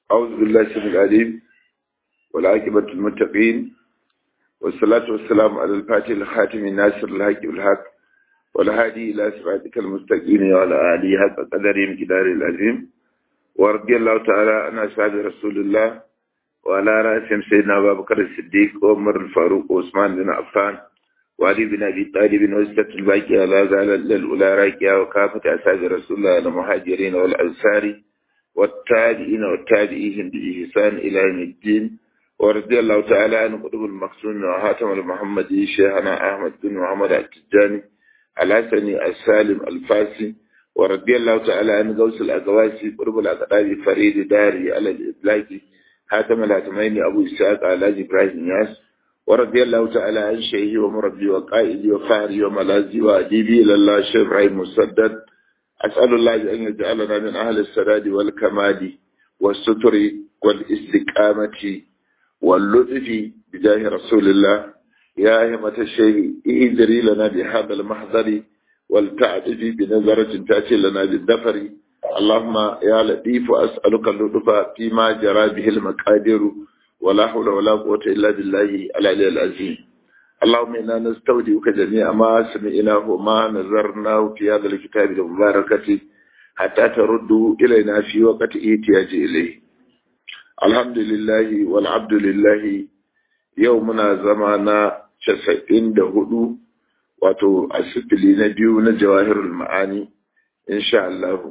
أعوذ بالله السميع العليم والعاقبة للمتقين والصلاة والسلام على الفاتح الخاتم الناصر الحق بالحق والهادي إلى صراطك المستقيم وعلى آله حق قدره مقدار العظيم ورضي الله تعالى عن أصحاب رسول الله وعلى رأسهم سيدنا أبا بكر الصديق وعمر الفاروق وعثمان بن عفان وعلي بن أبي طالب وستة الباقية لا زال للأولى راكية وكافة أصحاب رسول الله المهاجرين والأنصار والتابعين والتابعين بإحسان إلى يوم الدين ورضي الله تعالى عن قطب المقصود وهاتم المحمدي شيخنا أحمد بن محمد التجاني الحسني السالم الفاسي ورضي الله تعالى عن غوث الأقواسي قرب الأقدار فريد داري على الإطلاق هاتم الهاتمين أبو إسحاق على إبراهيم ياس ورضي الله تعالى عن شيخي ومربي وقائدي وفهري وملاذي وأديبي إلى الله شيخ إبراهيم مسدد أسأل الله أن يجعلنا من أهل السداد والكمال والستر والاستقامة واللطف بجاه رسول الله يا همة الشيخ إذري لنا بهذا المحضر والتعدف بنظرة تأتي لنا بالدفر اللهم يا لطيف أسألك اللطف فيما جرى به المقادير ولا حول ولا قوة إلا بالله العلي العظيم اللهم إنا نستودعك جميع ما سمعناه وما نظرناه في هذا الكتاب المباركة حتى تردوا إلينا في وقت إيتياج إليه الحمد لله والعبد لله يومنا زمانا شسعين دهدو wato a sifili na biyu na jawahirul ma'ani insha Allah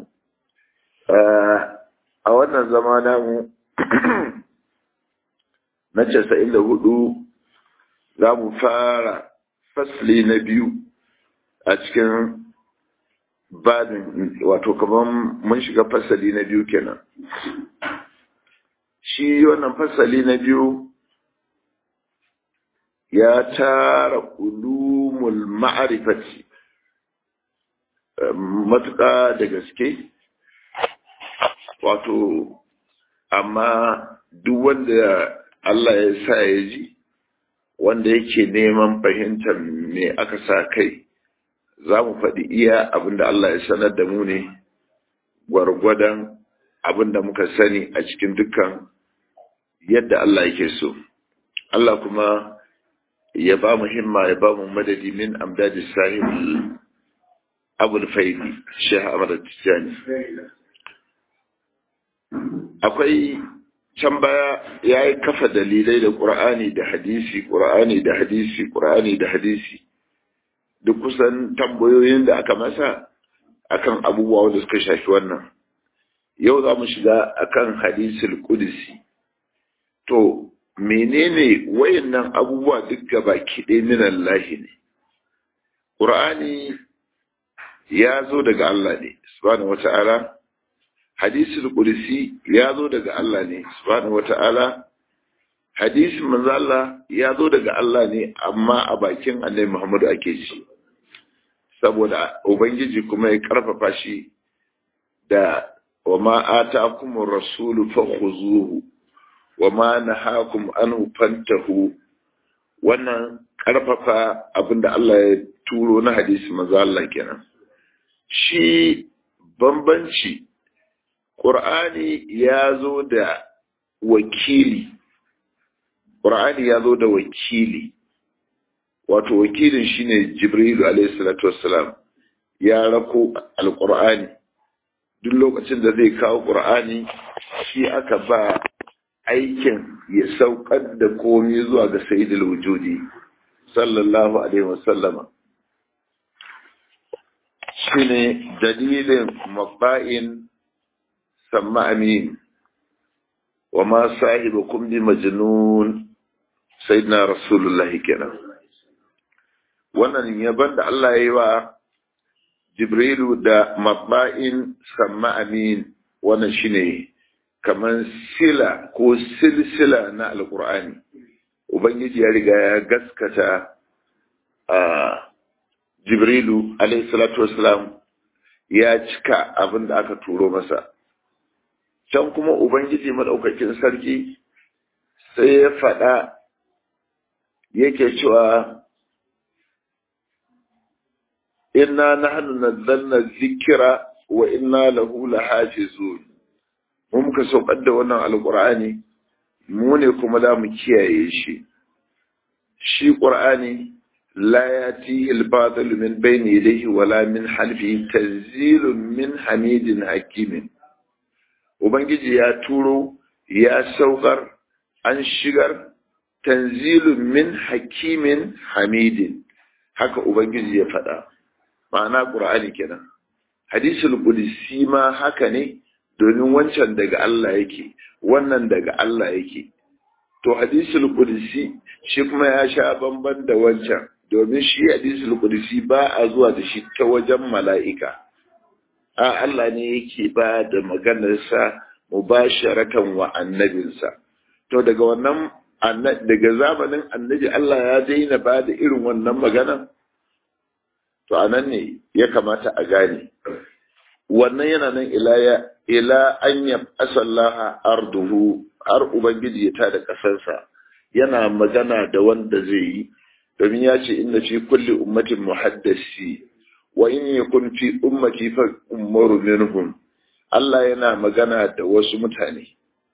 a wannan zama namu na casa'in da hudu za mu fara fasli na biyu a cikin babin wato kamar mun shiga fasali na biyu kenan shi wannan fasali na biyu ya tara ulumul ma'arifati matuƙa da gaske wato amma duk wanda Allah ya sa ya ji wanda yake neman fahimtar me aka sa kai za mu faɗi iya abinda Allah ya sanar da mu ne gwargwadon abinda muka sani a cikin dukkan yadda Allah yake so Allah kuma ya ba mu himma ya ba mu madadi min amdadi sahib abul faidi sheikh ahmad tijani akwai can baya ya yi kafa dalilai da ƙur'ani da hadisi ƙur'ani da hadisi ƙur'ani da hadisi duk kusan tambayoyin da aka masa akan abubuwa wanda suka shafi wannan yau za mu shiga akan hadisul qudsi to menene wayannan abubuwa duk gaba kiɗe min Allah ne ƙur'ani ya zo daga Allah ne subhanahu wata'ala hadisul qudsi ya zo daga Allah ne subhanahu wata'ala hadisin manzo Allah ya zo daga Allah ne amma a bakin Annabi Muhammadu ake ji saboda ubangiji kuma ya karfafa shi da wa ma ataakumur rasulu fakhuzuhu wa ma nahakum anhu fantahu wannan karfafa abinda Allah ya turo na hadisi manzo Allah kenan shi bambanci Qur'ani ya zo da wakili Qur'ani ya zo da wakili wato wakilin shine Jibril alayhi salatu wassalam ya rako alqur'ani duk lokacin da zai kawo Qur'ani shi aka ba aikin ya saukar da komai zuwa ga sayyidul wujudi sallallahu alaihi wasallama shine dalilin mabba'in samma amin wa ma sahibukum bi majnun sayyidina rasulullah kenan wannan yaban da Allah ya yi wa jibrilu da mabba'in samma amin wannan shine kamar sila ko silsila na alkur'ani ubangiji ya riga ya gaskata a jibrilu salatu wasalam ya cika abin da aka turo masa can kuma ubangiji maɗaukakin sarki sai ya faɗa yake cewa inna nahnu nazzalna dhikra wa inna lahu lahafizun mun muka saukar da wannan alqur'ani mu ne kuma za mu kiyaye shi shi qur'ani la yati al-batil min bayni yadayhi wala min halfihi tanzilun min hamidin hakimin ubangiji ya turo ya saukar an shigar tanzilun min hakimin hamidin haka ubangiji ya faɗa ma'ana ƙur'ani kenan hadisul qudsi ma haka ne domin wancan daga Allah yake wannan daga Allah yake to hadisul qudsi shi kuma ya sha bamban da wancan domin shi hadisul qudsi ba a zuwa da shi ta wajen mala'ika a Allah ne yake ba da maganarsa mubasharatan wa annabinsa to daga wannan daga zamanin annabi Allah ya daina ba da irin wannan magana to anan ne ya kamata a gane wannan yana nan ila ya ila an ya asallaha arduhu har ubangiji ya tada kasarsa yana magana da wanda zai yi domin ya ce inna fi kulli ummatin muhaddasi wa in yakun fi ummati fa ummaru minhum Allah yana magana da wasu mutane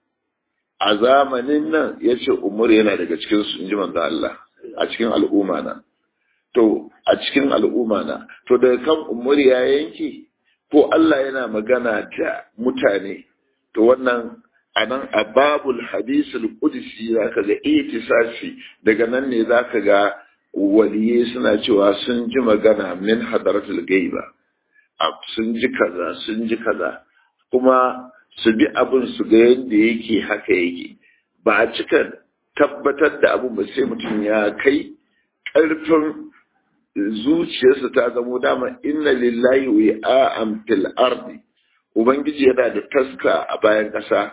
a zamanin nan ya ce umar yana daga cikin su in ji manzo Allah a cikin al'umma na to a cikin al'umma na to daga kan umar ya yanki ko Allah yana magana da mutane to wannan anan a babul hadisul qudsi zaka ga itisasi daga nan ne zaka ga waliye suna cewa sun ji magana min hadaratul gaiba sun ji kaza sun ji kaza kuma su bi abin su ga yadda yake haka yake ba a cika tabbatar da abin ba sai mutum ya kai ƙarfin zuciyarsa ta zamo dama inna lillahi wi'a'an fil ardi ubangiji yana da taska a bayan ƙasa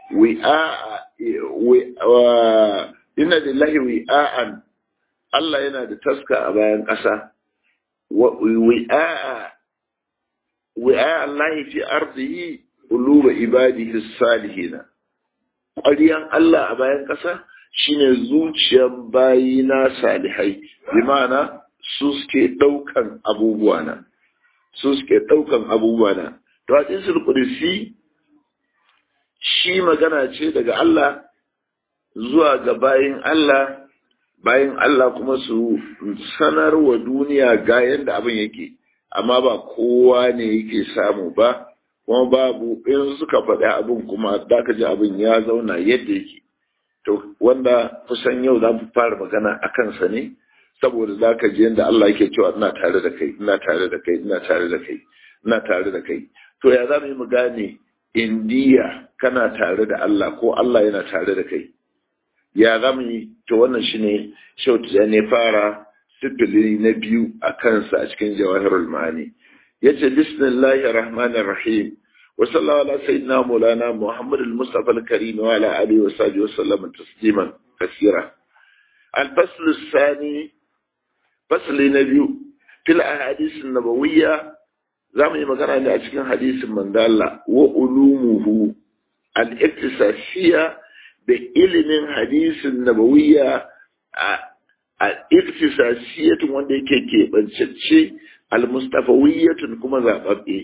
wi'a inna lillahi wi'a'an Allah yana da taska a bayan ƙasa wi'a wi'a Allah fi ardihi quluba ibadihi salihina ƙwariyan Allah a bayan ƙasa shine zuciyar bayina salihai bi ma'ana su suke ɗaukan abubuwa na su suke ɗaukan abubuwa na to hadisul qudsi shi magana ce daga Allah zuwa ga bayin Allah bayin Allah kuma su sanar wa duniya ga yadda abin yake amma ba kowa ne yake samu ba kuma babu in suka faɗi abin kuma da ka ji abin ya zauna yadda yake to wanda kusan yau za mu fara magana a kansa ne saboda za ka ji yadda Allah yake cewa ina tare da kai ina tare da kai ina tare da kai ina tare da kai to ya za mu yi mu gane indiya kana tare da Allah ko Allah yana tare da kai ya za mu yi to wannan shine shautu ne fara sifili na biyu a kansa a cikin jawahirul ma'ani yace bismillahir rahmanir rahim wa sallallahu ala sayyidina maulana muhammad al-mustafa al-karim wa ala alihi wa sahbihi wa sallam tasliman kaseera al-fasl ath-thani fasli na biyu fil ahadith an-nabawiyya zamu yi magana ne a cikin hadisin mandala wa ulumuhu al-iktisasiyya da ilimin hadisin nabawiyya a iktisasiyatun wanda yake keɓancacce almustafawiyatun kuma zaɓaɓɓe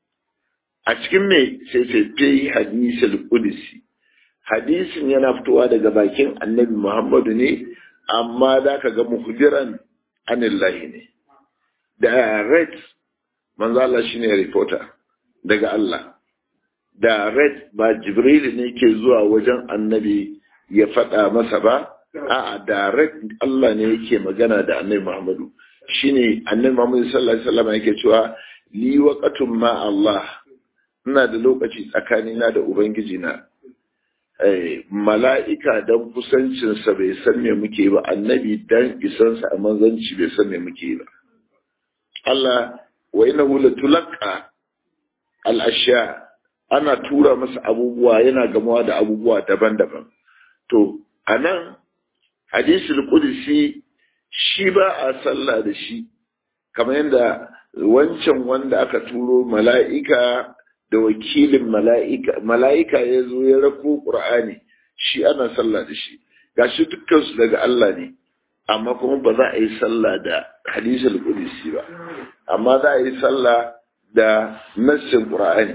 a cikin me sai sai fi hadisul qudsi hadisin yana fitowa daga bakin annabi muhammadu ne amma za ka ga muhjiran anillahi ne direct manzo Allah shine reporter daga Allah direct ba jibril ne ke zuwa wajen annabi ya faɗa masa ba a'a direct Allah ne yake magana da annabi Muhammadu shine annabi Muhammadu sallallahu alaihi wasallam yake cewa li waqatun ma Allah ina da lokaci tsakanina da ubangiji na eh mala'ika dan kusancin sa bai san me muke ba annabi dan isan sa a manzanci bai san me muke ba Allah wa innahu latulqa al-ashya ana tura masa abubuwa yana gamawa da abubuwa daban-daban to anan hadisul qudsi shi ba a sallah da shi kamar yadda wancan wanda aka turo mala'ika da wakilin mala'ika mala'ika ya zo ya rako qur'ani shi ana sallah da shi gashi dukkan su daga Allah ne amma kuma ba za a yi sallah da hadisul qudsi ba amma za a yi sallah da nassin qur'ani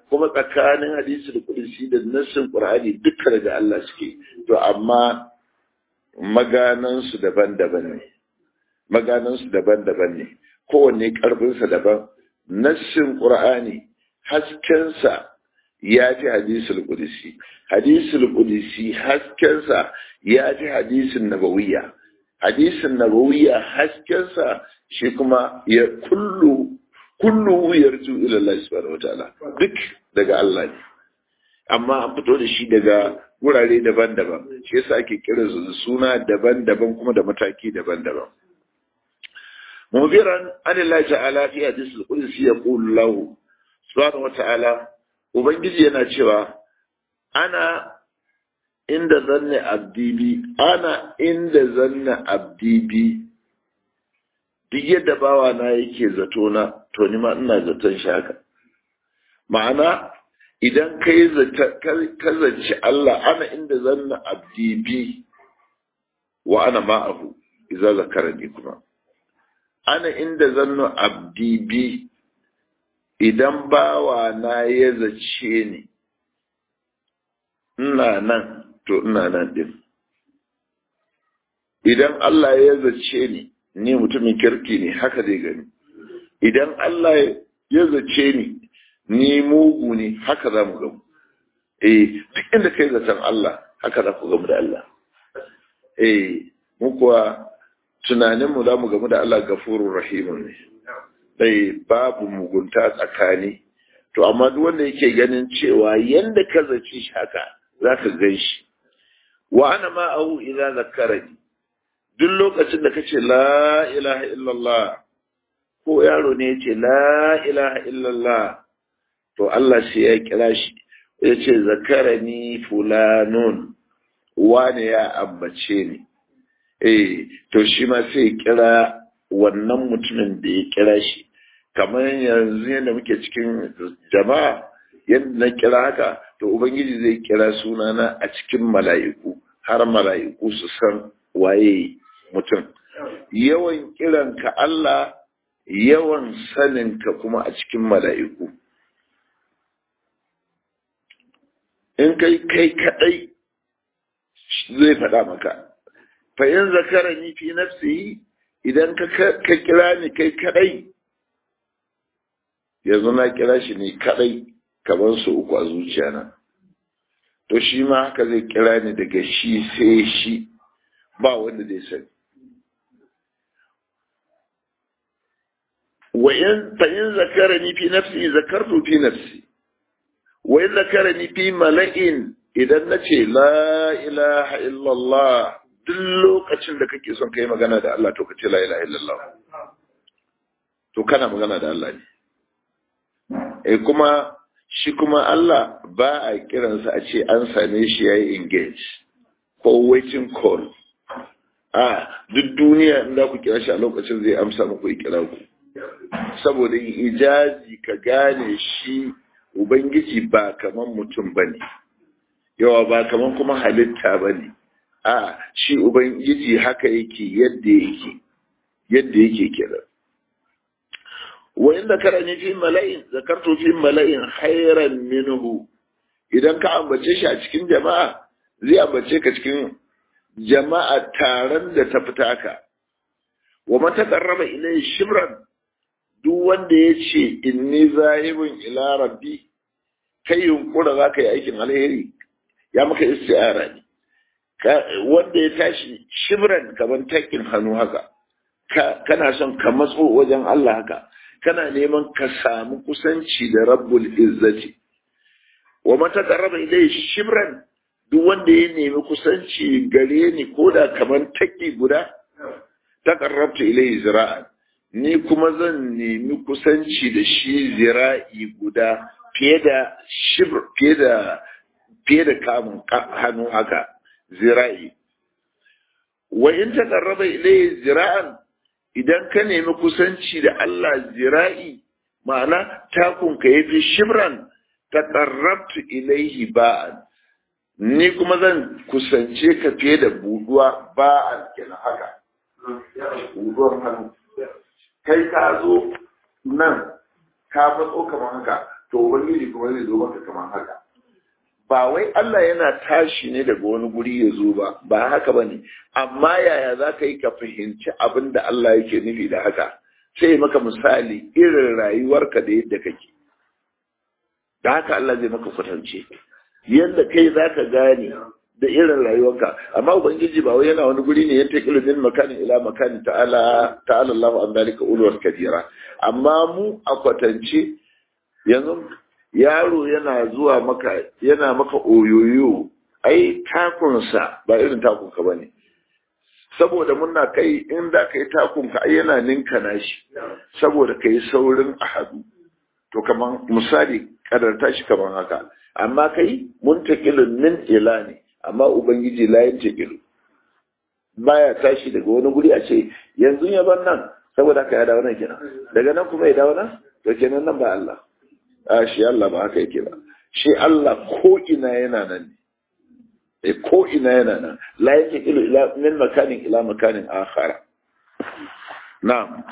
kuma tsakanin hadisi da kudusi da nassin qur'ani duka daga Allah suke to amma maganansu daban-daban ne maganansu daban-daban ne kowanne karfinsa daban nassin qur'ani haskensa ya fi hadisul qudsi hadisul qudsi haskensa ya fi hadisin nabawiyya hadisin nabawiyya haskensa shi kuma ya kullu kullu yarju ila Allah subhanahu wataala duk daga Allah ne amma an fito da shi daga wurare daban-daban shi yasa ake kira su suna daban-daban kuma da mataki daban-daban mubiran anillahi ta'ala fi hadisul qudsi yaqulu lahu subhanahu wataala ubangiji yana cewa ana inda zanne abdibi ana inda zanne abdibi duk yadda bawa na yake zato na to ni ma ina zaton shi haka ma'ana idan ka yi ka zance Allah ana inda zanna abdibi wa ana ma'ahu idza zakarani kuma ana inda zanna abdibi idan bawa na ya zace ni ina nan to ina nan din idan Allah ya zace ni ni mutumin kirki ne haka zai gani idan Allah ya zace ni ni mugu ne haka za mu gamu eh duk inda kai zaton Allah haka za ku gamu da Allah eh mu kuwa tunanin mu za mu gamu da Allah gafurur rahimun ne dai babu mugunta tsakani to amma duk wanda yake ganin cewa yanda ka zaci shi haka za ka gan shi wa ana ma'ahu idza zakkarani duk lokacin da kace la ilaha illallah ko yaro ne yace la ilaha illallah to Allah sai ya kira shi yace zakarani fulanun wane ya ambace ni eh to shi ma sai kira wannan mutumin da ya kira shi kamar yanzu yadda muke cikin jama'a yadda na kira haka to ubangiji zai kira sunana a cikin mala'iku har mala'iku su san waye mutum yawan kiranka Allah yawan saninka kuma a cikin mala'iku in kai kai kadai zai faɗa maka fa'in zakara ni fi nafsi idan ka kira ni kai kadai yanzu na kira shi ne kadai kamar su uku a zuciya na to shi ma haka zai kira ni daga shi sai shi ba wanda zai sani وإن فإن ذكرني في نفسي ذكرت في نفسي وإن ذكرني في ملئ إذا نتي لا إله إلا الله duk lokacin da kake son kai magana da Allah to kace la ilaha illallah to kana magana da Allah ne eh kuma shi kuma Allah ba a kiransa a ce an same shi yayi engage ko waiting call a duk duniya in za ku kira shi a lokacin zai amsa muku kira ku saboda ijazi ka gane shi ubangiji ba kaman mutum ba ne yawa ba kaman kuma halitta ba ne a shi ubangiji haka yake yadda yake yadda yake kira wa inda karani fi mala'in zakartu fi mala'in khairan minhu idan ka ambace shi a cikin jama'a zai ambace ka cikin jama'a taron da ta fita ka wa man taqarraba ilayhi shibran duk wanda ya ce inni zahibun ila rabbi kai yunkura za ka yi aikin alheri ya maka isti'ara ne wanda ya tashi shibran kamar takin hannu haka kana son ka matso wajen Allah haka kana neman ka samu kusanci da rabbul izzati wa mata qarraba ilayhi shibran duk wanda ya nemi kusanci gare ni koda kamar taki guda taqarrabtu ilayhi zira'an ni kuma zan nemi kusanci da shi zira'i guda fiye da shibr fiye da fiye da kamun hannu haka zira'i wa in taqarraba ilayhi zira'an idan ka nemi kusanci da Allah zira'i ma'ana takun ka yafi shibran taqarrabtu ilayhi ba'an ni kuma zan kusance ka fiye da buduwa ba'an kenan haka buduwar hannu kai ka zo nan ka matso kamar haka to ubangiji kuma zai zo maka kamar haka ba wai Allah yana tashi ne daga wani guri ya zo ba ba haka bane amma yaya za ka yi ka fahimci abin da Allah yake nufi da haka sai maka misali irin rayuwarka da yadda kake da haka Allah zai maka kwatance yadda kai za ka gane da irin rayuwarka amma ubangiji ba wai yana wani guri ne yanta ilimin makanin ila makanin ta'ala ta'ala Allahu an dalika ulwar kabira amma mu a kwatance yanzu yaro yana zuwa maka yana maka oyoyo ai takunsa ba irin takunka bane saboda muna kai in da ka yi takunka ai yana ninka nashi saboda ka yi saurin a hadu to kaman misali kadarta shi kaman haka amma kai muntakilun min ila ne amma ubangiji layin takilu baya tashi daga wani guri a ce yanzu ya ban nan saboda haka ya dawo nan kenan daga nan kuma ya dawo nan to kenan nan ba Allah a shi Allah ba haka yake ba shi Allah ko ina yana nan ne ko ina yana nan la yake ilu ila min makanin ila makanin akhara na'am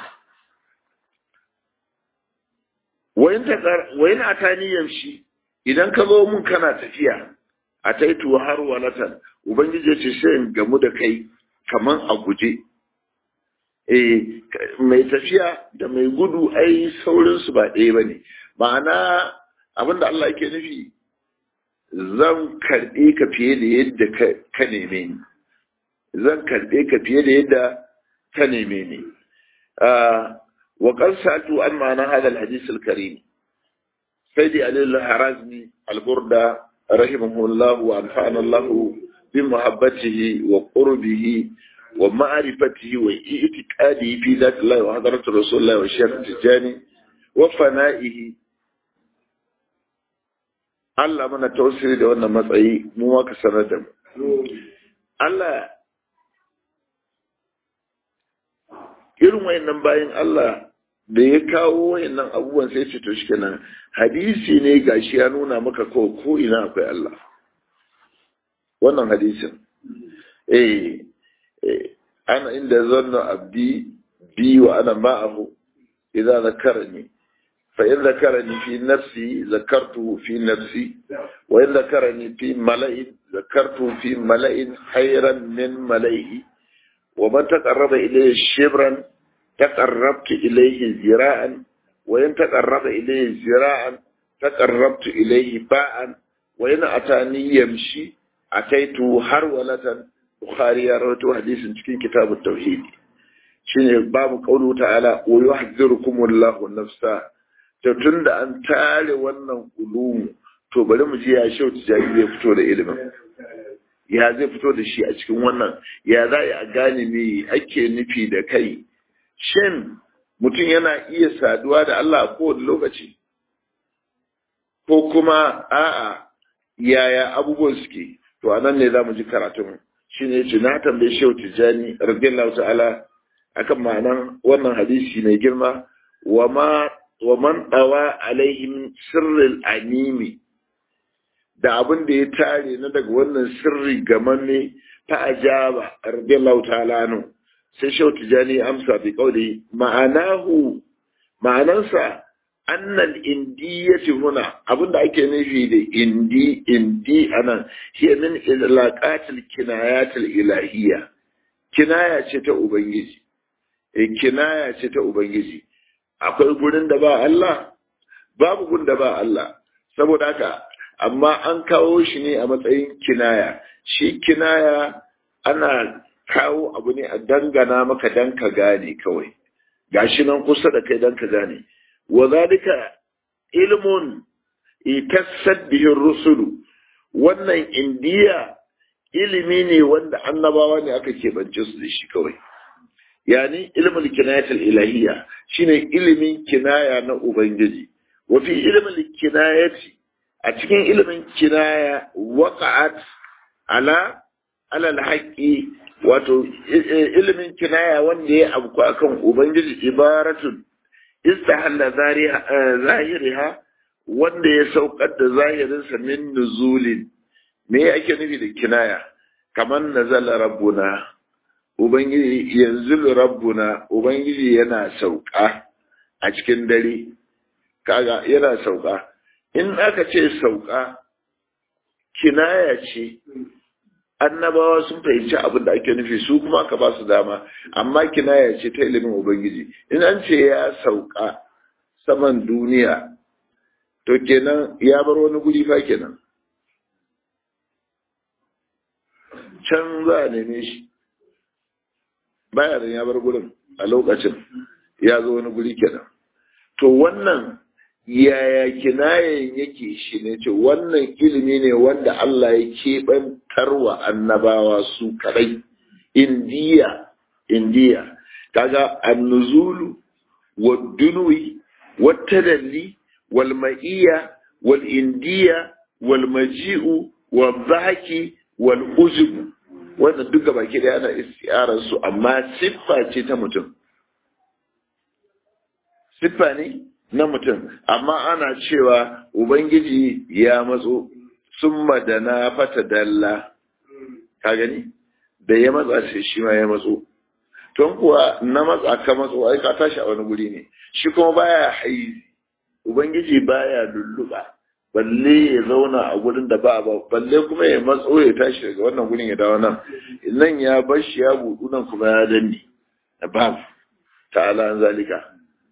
wayin ta wayin atani yamshi idan ka zo mun kana tafiya a taitu har walatan ubangiji ce sai in gamu da kai kaman a guje eh mai tafiya da mai gudu ai saurin su ba ɗaya bane ma'ana abinda Allah yake nufi zan karɓe ka fiye da yadda ka neme ni zan karɓe ka fiye da yadda ka neme ni wa qad sa'altu an ma'ana hadha al-hadith al-karim sayyidi ali al-harazmi al-burda rahimahullah wa anfa'ana Allah bi muhabbatihi wa qurbihi wa ma'rifatihi wa i'tiqadihi fi dhati Allah wa hadratu rasulullah wa shaykh tijani wa fana'ihi Allah mana tausiri da wannan matsayi mu maka sanar da mu. Allah irin wayannan bayan Allah da ya kawo wayannan abubuwan sai ce to shikenan hadisi ne gashi ya nuna maka ko ko ina akwai Allah. Wannan hadisin. Eh ana inda zanna abdi bi wa ana ma'ahu idza zakarani فإن ذكرني في نفسي ذكرته في نفسي وإن ذكرني في ملئ ذكرته في ملئ خيرا من ملئه ومن تقرب إليه شبرا تقربت إليه ذراعا وإن تقرب إليه ذراعا تقربت إليه باعا وإن أتاني يمشي أتيته هرولة بخاري رواه حديث في كتاب التوحيد شنو باب قوله تعالى ويحذركم الله نفسه to tun da an tare wannan ulumu to bari mu ji ya shau tijari zai fito da ilimin ya zai fito da shi a cikin wannan ya za a gane me ake nufi da kai shin mutum yana iya saduwa da Allah a kowane lokaci ko kuma a'a yaya abubuwan suke to anan ne za mu ji karatun shi ne ce na tambaye shehu tijjani radiyallahu ta'ala akan ma'anan wannan hadisi mai girma wa ma wa man dawa alaihim sirril animi da abin da ya tare na daga wannan sirri gamanne ta ajaba radiyallahu ta'ala no sai shau tijani amsa bi kauli ma'anahu ma'anansa annal indiyati huna abinda ake nufi da indi indi anan hiya min ilaqatil kinayatil ilahiyya kinaya ce ta ubangiji eh kinaya ce ta ubangiji akwai gurin da ba Allah babu gurin da ba Allah saboda haka amma an kawo shi ne a matsayin kinaya shi kinaya ana kawo abu ne a dangana maka dan ka gane kawai gashi nan kusa da kai dan ka gane wa zalika ilmun itassad bihi rusulu wannan indiya ilimi ne wanda annabawa ne aka keɓance su da shi kawai yani ilmul kinayatul ilahiyya shine ilimin kinaya na ubangiji wa fi ilmul kinayati a cikin ilimin kinaya waqa'at ala ala alhaqi wato ilimin kinaya wanda ya abu akan ubangiji ibaratun istahalla zahiriha wanda ya saukar da zahirinsa min nuzulin me ake nufi da kinaya kamar nazala rabbuna ubangiji yanzu rabbuna ubangiji yana sauka a cikin dare kaga yana sauka in aka ce sauka kinaya ce annabawa sun fahimci abin da ake nufi su kuma aka ba su dama amma kinaya ce ta ilimin ubangiji in an ce ya sauka saman duniya to kenan ya bar wani guri fa kenan can za a neme shi baya da ya bar gurin a lokacin ya zo wani guri kenan to wannan yaya kinayen yake shi ne ce wannan ilimi ne wanda Allah ya keɓantar wa annabawa su kadai indiya indiya kaga annuzulu wa dunwi wa tadalli wal ma'iyya wal indiya wal maji'u wal zaki wal uzubu wannan duka baki da yana istiyarar su amma siffa ce ta mutum siffa ne na mutum amma ana cewa ubangiji ya matso summa da na fata dalla ka gani da ya matsa sai shi ma ya matso ton kuwa na matsa ka matso ai ka tashi a wani guri ne shi kuma baya haizi ubangiji baya lulluɓa balle ya zauna a gurin da ba ba balle kuma ya matso ya tashi daga wannan gurin ya dawo nan nan ya bar shi ya budu nan kuma ya danne babu ta'ala an zalika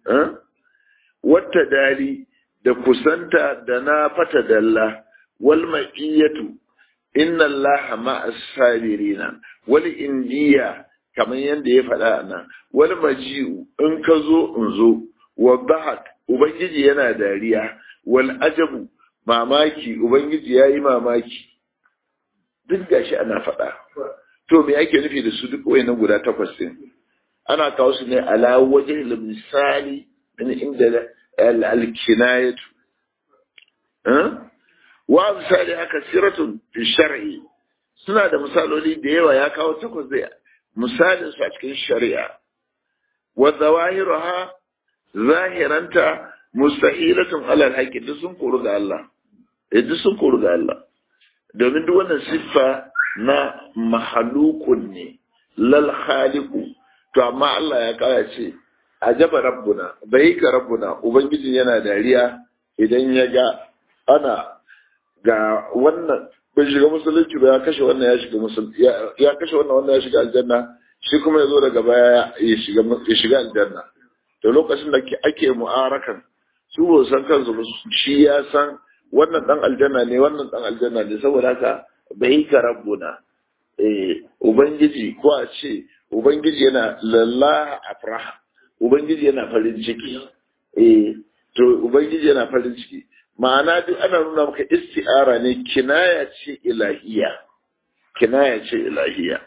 wata dali da kusanta da na fata dalla wal ma'iyatu inna allaha ma'as sabirina wal indiya kamar yadda ya faɗa nan wal maji'u in ka zo in zo wa bahak ubangiji yana dariya wal ajabu mamaki ubangiji ya yi mamaki duk gashi ana faɗa to me ake nufi da su duk wayannan guda takwas din ana kawo su ne ala wajen misali min inda al-kinayatu wa misali haka siratun fi shar'i suna da misaloli da yawa ya kawo takwas da misalin su a cikin shari'a wa zawahiruha zahiranta mustahilatun alal haqqi duk sun koru ga Allah eh duk sun koru ga Allah domin duk wannan siffa na mahalukun ne lal khaliqu to amma Allah ya kara ce ajaba rabbuna bai ka rabbuna ubangiji yana dariya idan ya ga ana ga wannan bai shiga musulunci ba ya kashe wannan ya shiga musulunci ya kashe wannan wannan ya shiga aljanna shi kuma ya zo daga baya ya shiga ya shiga aljanna to lokacin da ake mu'arakan su ba san kansu ba shi ya san wannan dan aljanna ne wannan dan aljanna ne saboda haka bai ka rabbuna eh ubangiji ko a ce ubangiji yana lallaha afraha ubangiji yana farin ciki eh to ubangiji yana farin ciki ma'ana duk ana nuna maka isti'ara ne kinaya ce ilahiya kinaya ce ilahiya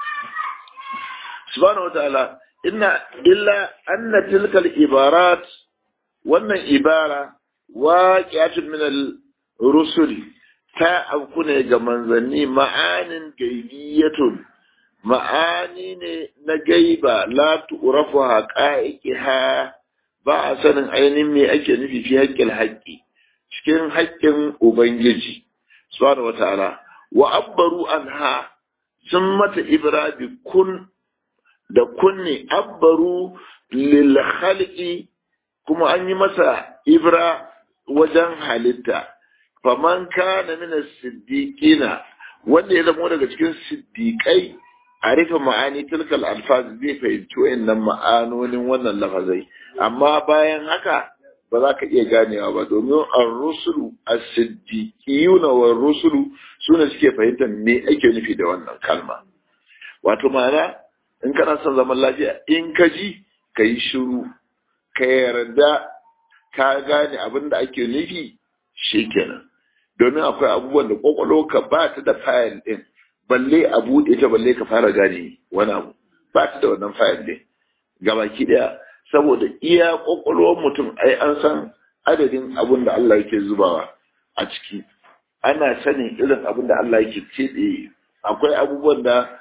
subhanahu wataala inna illa anna tilkal ibarat wannan ibara waqi'atun min al-rusul ta auku ne ga manzanni ma'anin gaibiyatun ma'ani ne na gaiba la tu'rafu haqa'iqiha ba a sanin ainihin me ake nufi fi haƙƙin haƙƙi cikin haƙƙin ubangiji subhanahu wata'ala wa abbaru anha sun mata ibra bi kun da kunne abbaru lil khalqi kuma an yi masa ibra wajen halitta faman kana min as-siddiqina wanda ya zama daga cikin siddiqai a rufe ma'ani tilkal alfaz zai fahimci wayannan ma'anonin wannan lafazai amma bayan haka ba za ka iya ganewa ba domin ar-rusulu as-siddiqiyuna wa rusulu sune suke fahimtar me ake nufi da wannan kalma wato ma'ana in kana son zaman lafiya in ka ji ka yi shiru ka yarda ka gane abin da ake nufi shikenan domin akwai abubuwan da kwakwalwa ka ba ta da fayil din balle a buɗe ta balle ka fara gane wani abu ba ta da wannan fayil din gabaki daya saboda iya kwakwalwar mutum ai an san adadin abin da Allah yake zubawa a ciki ana sanin irin abin da Allah yake keɓe akwai abubuwan da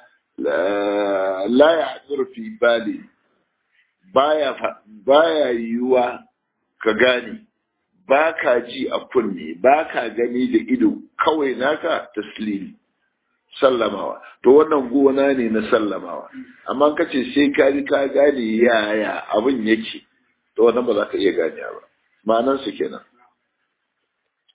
la ya fi bali baya baya yiwuwa ka gane ba ka ji a kunne ba ka gani da ido kawai naka taslimi sallamawa to wannan gona ne na sallamawa amma ka ce sai ka ji ka gane yaya abin yake to wannan ba za ka iya gane ba ma'anan su kenan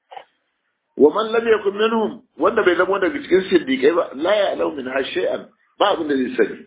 wa man lam yakun minhum wanda bai zama daga cikin siddiqai ba la ya'lamu min shay'an ba abin da zai sani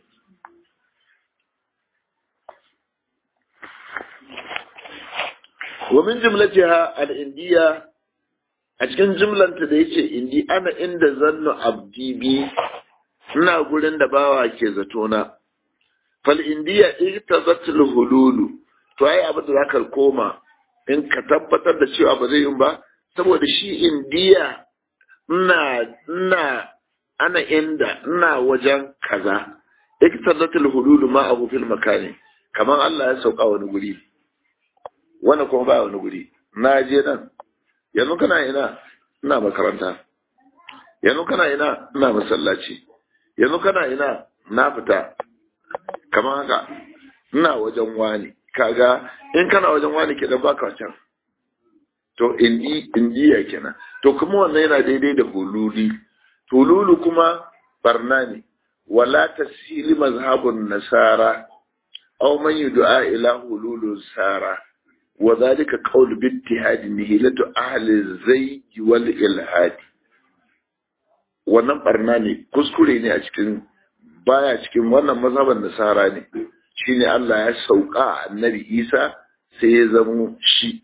wa min jumlatiha al-indiya a cikin jumlanta da yace indi ana inda zannu abdi bi ina gurin da bawa ke zato na fal indiya irtazatul hululu to ai abin da zaka koma in ka tabbatar da cewa ba zai yi ba saboda shi indiya ina ina ana inda ina wajen kaza irtazatul hululu ma abu fil makani kamar Allah ya sauka wani guri wani kuma ba wani guri na je nan yanzu kana ina ina makaranta yanzu kana ina ina masallaci yanzu kana ina na fita kamar haka ina wajen wani kaga in kana wajen wani ke dan baka can to indi indiya kenan to kuma wannan yana daidai da hululi hululu kuma barna ne wala tasili mazhabun nasara aw man yud'a ila hululun sara وذلك قول باتحاد نهيلة أهل الزي والإلحاد wannan barna ne kuskure ne a cikin baya cikin wannan mazhaban nasara ne shine Allah ya sauka annabi Isa sai ya zamo shi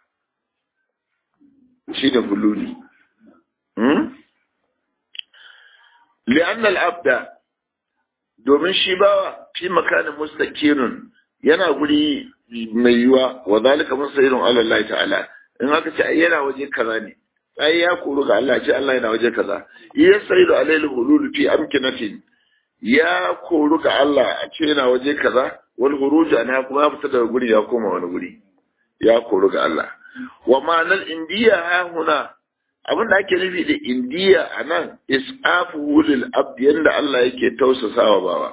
shi da hululi hmm? li'anna al-abda domin shi bawa fi makanin mustaqirun yana guri mai yiwa wa zalika musairun ala Allah ta'ala in aka ce yana waje kaza ne ai ya koru ga Allah ce Allah yana waje kaza ya saidu alayhi hulul fi amkinatin ya koru ga Allah a ce yana waje kaza wal huruj ana kuma ya fita daga guri ya koma wani guri ya koru ga Allah wa ma'anar indiya ha huna abin da ake nufi da indiya a nan is'afu lil abd yanda Allah yake tausasawa bawa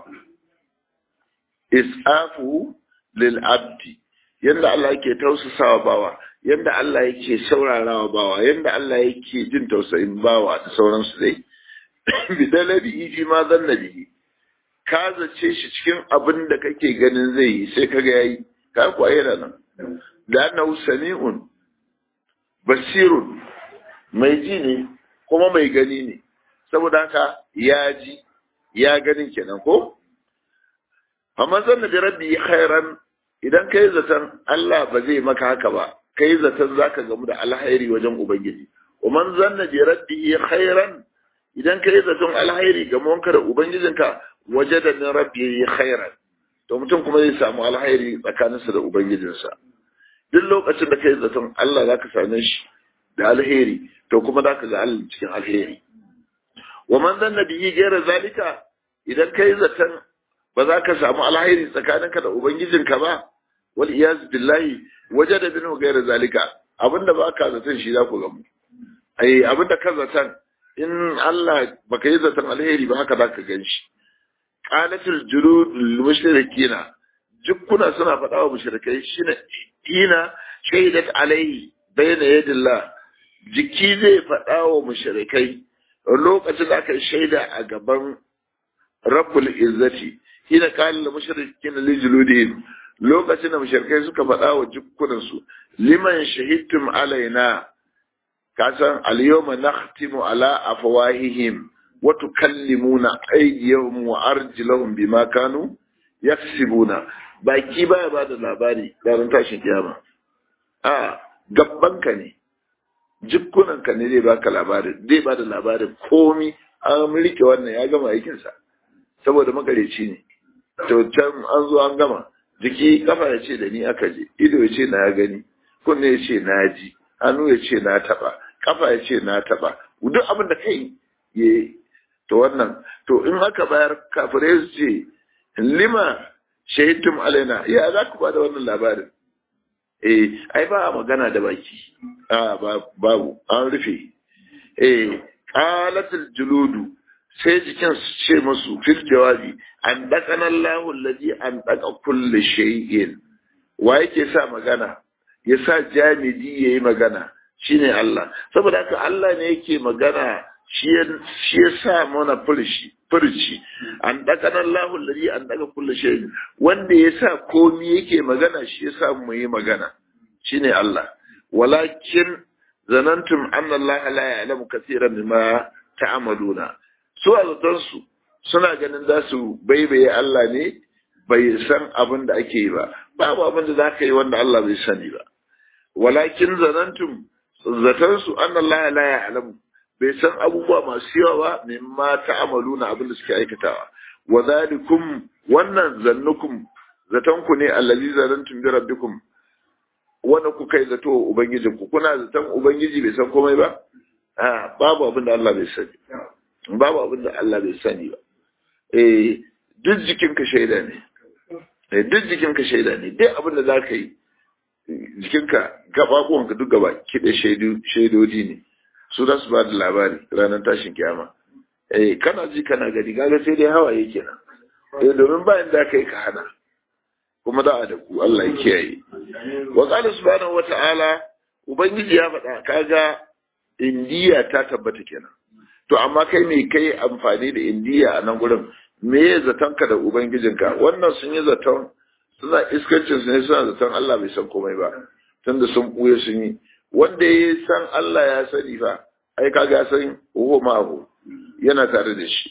is'afu lil abdi yanda Allah yake tausasawa bawa yanda Allah yake saurarawa bawa yanda Allah yake jin tausayin bawa da sauransu dai bidalabi fi ma zanna bihi ka zace shi cikin abin da kake ganin zai yi sai kaga yayi ka kuwa yana nan da annahu sami'un basirun mai ji ne kuma mai gani ne saboda haka ya ji ya ganin kenan ko amma zanna bi rabbi khairan idan kai zaton Allah ba zai maka haka ba kai zaton zaka gamu da alhairi wajen ubangiji man zanna bi rabbi khairan idan kai zaton alhairi ga monka da ubangijinka wajada min rabbi khairan to mutum kuma zai samu alhairi tsakaninsa da ubangijinsa duk lokacin da kai zaton Allah zaka same shi da alheri to kuma zaka ga Allah cikin alheri wa man zanna bihi ghayra zalika idan kai zaton ba za ka samu alhairi tsakaninka da ubangijinka ba wal iyaz billahi wajada minhu ghayra zalika abinda ba ka zaton shi za ku gamu ai abinda ka zaton in Allah baka yi zaton alheri ba haka za ka gan shi qalatul julud lil mushrikina jukkuna suna faɗa wa mushrikai shine ina shaidat alaihi bayna yadillah jiki zai faɗa wa mushrikai lokacin da aka shaida a gaban rabbul izzati hina qala lil mushrikin li juludihim lokacin da mushrikai suka faɗa wa jukkunan su liman shahidtum alaina kasan al yawma nakhtimu ala afwahihim wa tukallimuna aydiyahum wa arjuluhum bima kanu yaksibuna baki baya bada labari ranar tashin kiyama a gabbanka ne jikkunanka ne zai baka labarin zai bada labarin komi an rike wannan ya gama aikinsa saboda makareci ne to can an zo an gama jiki kafa ya ce da ni aka je ido ya ce na ya gani kunne ya ce na ji hannu ya ce na taba kafa ya ce na taba duk abin da kai ya to wannan to in aka bayar kafirai su ce lima shahidtum alaina ya za ku ba da wannan labarin eh ai ba a magana da baki a babu an rufe eh qalatul juludu sai jikin su ce musu fil jawabi an dakana Allahu allazi an daka kulli shay'in wa yake sa magana ya sa jamidi yayi magana shine Allah saboda haka Allah ne yake magana shi ya sa mana furci furci an daka nan lahun lari an daga kulle shayi wanda ya sa komi yake magana shi ya sa mu yi magana shine Allah walakin zanantum anna Allah la ya'lamu kaseeran mimma ta'maluna su a zaton su suna ganin za su baibaye Allah ne bai san abin da ake yi ba babu abin da za ka yi wanda Allah bai sani ba walakin zanantum zaton su anna Allah la ya'lamu bai san abubuwa masu yawa ba mimma ta'maluna abin da suke aikatawa wa zalikum wannan zannukum zaton ku ne allazi zanantum bi rabbikum wanda ku kai zato ubangijin ku kuna zaton ubangiji bai san komai ba a babu abin da Allah bai sani babu abin da Allah bai sani ba eh duk jikinka shaida ne eh duk jikinka shaida ne duk abin da zaka yi jikinka gababuwanka duk gaba kiɗe shaidu shaidodi ne su za su ba da labari ranar tashin kiyama eh kana ji kana gani gaga sai dai hawaye kenan eh domin bayan da kai ka hana kuma da da ku Allah ya kiyaye wa qala subhanahu wata'ala ubangiji ya faɗa kaga indiya ta tabbata kenan to amma kai ne kai amfani da indiya a nan gurin me ya zaton ka da ubangijinka wannan sun yi zaton suna iskancin su ne suna zaton Allah bai san komai ba tunda sun buye sun yi wanda ya san Allah ya sani fa ai kaga ya san huwa ma'ahu yana tare da shi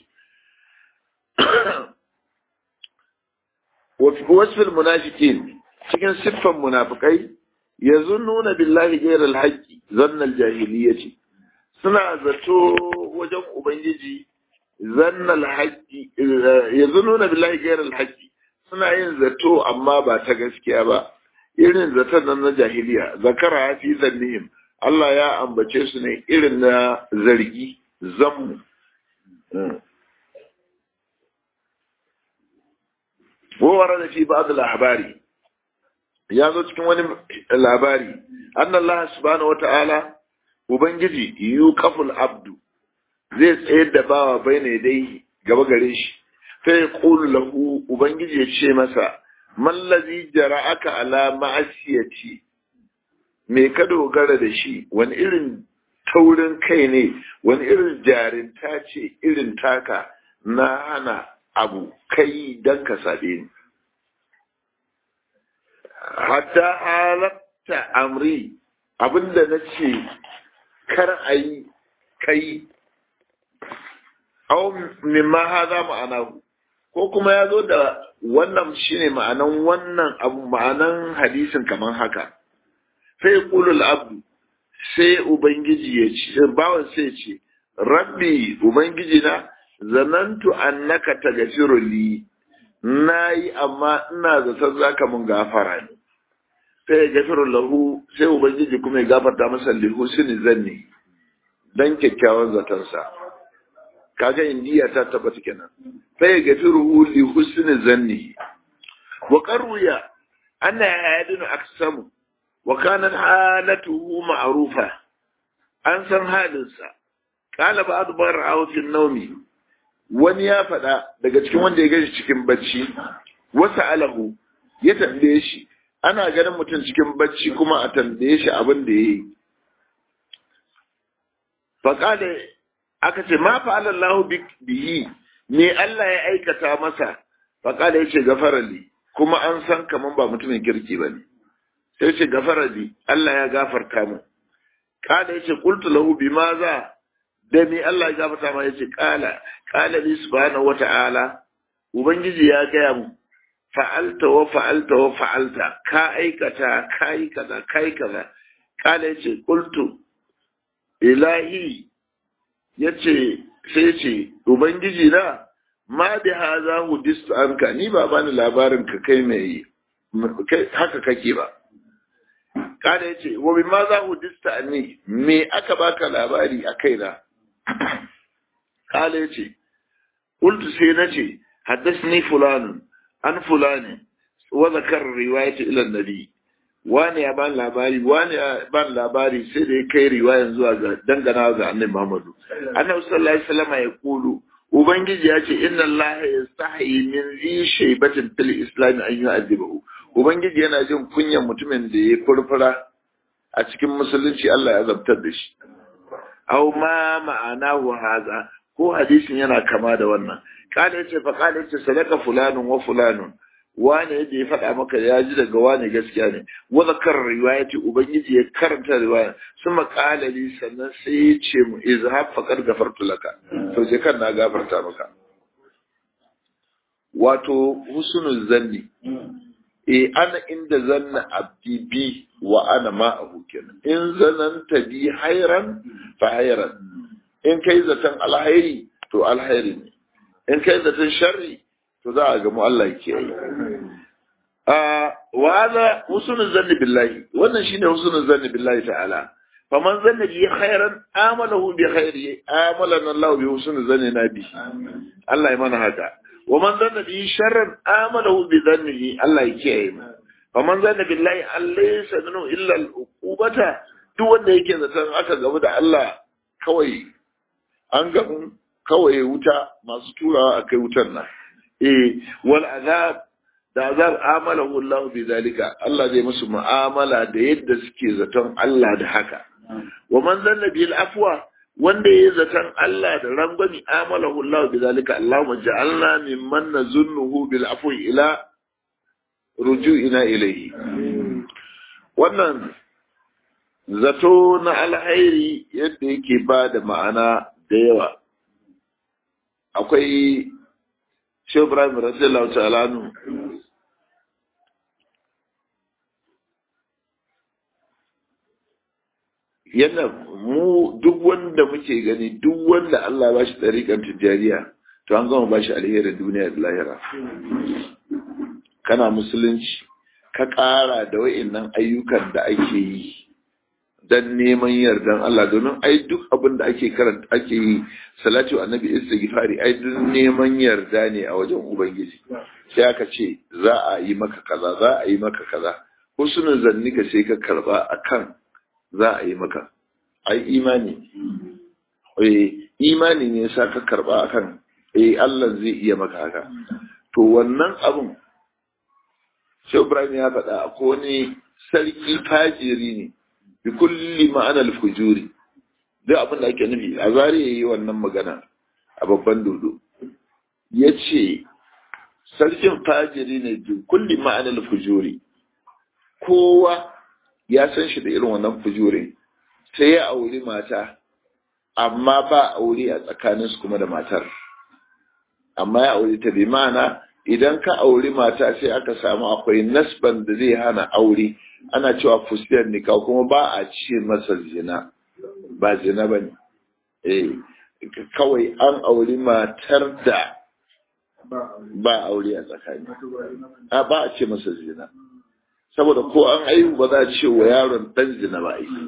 wasfil munafiqin cikin siffan munafikai yazunnuna billahi ghayral haqqi zannal jahiliyyati suna zato wajen ubangiji zannal haqqi yazunnuna billahi ghayral haqqi suna yin zato amma ba ta gaskiya ba irin zaton nan na jahiliya zakara fi zannihim Allah ya ambace su ne irin na zargi zammu wawara da fi ba'd labari ya zo cikin wani labari anna Allah subhanahu wata'ala ubangiji yuqaful abdu zai tsayar da bawa baina dai gaba gare shi sai ya qulu lahu ubangiji ya ce masa mallazi jara'aka ala ma'asiyati me ka dogara da shi wani irin taurin kai ne wani irin jarinta ce irin taka na hana abu kai don ka sabe ni hatta halatta amri abinda na ce kar a yi kai au mimma haza ma'ana ko kuma ya zo da wannan shine ma'anan wannan abu ma'anan hadisin kamar haka sai kulul abdu sai ubangiji ya ce bawan sai ce rabbi ubangiji na zanantu annaka tagafiru li nayi amma ina zaton zaka mun gafara ne sai ya gafiru lahu sai ubangiji kuma ya gafarta masa li husni zanni dan kyakkyawan zaton sa kaga indiya ta tabbata kenan sai ya gafiru li husni zanni wa qarruya anna yadinu aksamu wa kanat halatuhu ma'rufa an san halinsa qala ba'd bar'ahu fi an-nawmi wani ya faɗa daga cikin wanda ya gashi cikin bacci wasa alahu ya tambaye shi ana ganin mutum cikin bacci kuma a tambaye shi abin da ya yi faƙale aka ce ma fa'ala Allah bihi ne Allah ya aikata masa faƙale ya ce gafarali kuma an san kaman ba mutumin kirki ba ne sai ce gafarali Allah ya gafarta mu ƙala ya ce qultu lahu bima za da ni Allah ya gafarta ma yace kala kala li subhanahu wata'ala ubangiji ya gaya mu fa'alta wa fa'alta wa fa'alta ka aikata kai kaza kai kaza kala yace qultu ilahi yace sai yace ubangiji na ma bi hadha hudistu anka ni ba bani labarin ka kai mai haka kake ba kada yace wa bi ma za hudista anni me aka baka labari a kaina kala ya ce ƙultu sai na ce haddasni fulanun an fulani wa zakar riwayati ila nabi wani ya ban labari wani ya ban labari sai da ya kai riwayan zuwa ga dangana ga annabi Muhammadu annabi sallallahu alaihi wasallam ya kulu ubangiji ya ce inna Allah yastahi min zi shaybatin fil islam an yu'adibahu ubangiji yana jin kunyan mutumin da ya furfura a cikin musulunci Allah ya zabtar da shi aw ma ma'anahu haza ko hadisin yana kama da wannan kada yace fa kada yace sadaka fulanun wa fulanun wane yadda ya faɗa maka ya ji daga wane gaskiya ne wa zakar riwayati ubangiji ya karanta riwaya suma qala li sannan sai ya ce mu izhab faqad gafartu laka to je kan na gafarta maka wato husnul zanni eh ana inda zanna abdi bi wa ana ma'ahu kenan in zananta bi hayran fa hayran in kai zaton alhairi to alhairi ne in kai zaton sharri to za a gamu Allah ke yi wa hada husnul zanni billahi wannan shine husnul zanni billahi ta'ala faman zanna bi khairan amalahu bi khairi amalana Allah bi husnul zanni nabi Allah ya mana haka wa man zanna bi sharran amalahu bi dhannihi Allah ya kiyaye mu faman zanna billahi allaysa minhu illa al-uqubata duk wanda yake zaton aka gamu da Allah kawai an gamu kawai wuta masu turawa akai wutar nan eh wal azab da azab amalahu Allah bi zalika Allah zai musu mu'amala da yadda suke zaton Allah da haka wa man zanna bil afwa wanda yayi zaton Allah da rangwami amalahu Allah bi zalika Allahumma ja'alna mimman nazunnuhu bil afwi ila ruju'ina ilayhi wannan zato na alhairi yadda yake ba da ma'ana da yawa akwai Shehu Ibrahim radiyallahu ta'ala anhu yana mu duk wanda muke gani duk wanda Allah ba shi ɗariƙar tijjaniya to an gama ba shi alherin duniya da lahira kana musulunci ka ƙara da wa'innan ayyukan da ake yi don neman yardan Allah domin ai duk abin da ake karanta ake yi salatu annabi istighfari ai duk neman yarda ne a wajen ubangiji sai aka ce za a yi maka kaza za a yi maka kaza husnul zanni ka sai ka karba akan za a yi maka ai imani eh imani ne sa ka karba akan eh Allah zai iya maka haka to wannan abun Shehu Ibrahim ya faɗa akwai wani sarki fajiri ne bi kulli ma'anar fujuri duk abin da ake nufi a zari ya yi wannan magana a babban dodo ya ce sarkin fajiri ne bi kulli ma'anar fujuri kowa ya san shi da irin wannan fujuri sai ya auri mata amma ba aure a tsakaninsu kuma da matar amma ya aure ta bi ma'ana idan ka auri mata sai aka samu akwai nasban da zai hana aure ana cewa fusiyar nika kuma ba a ce masa zina ba zina ba ne eh kawai an auri matar da ba aure a tsakani a ba a ce masa zina saboda ko an aihu ba za a ce wa yaron dan zina ba aiki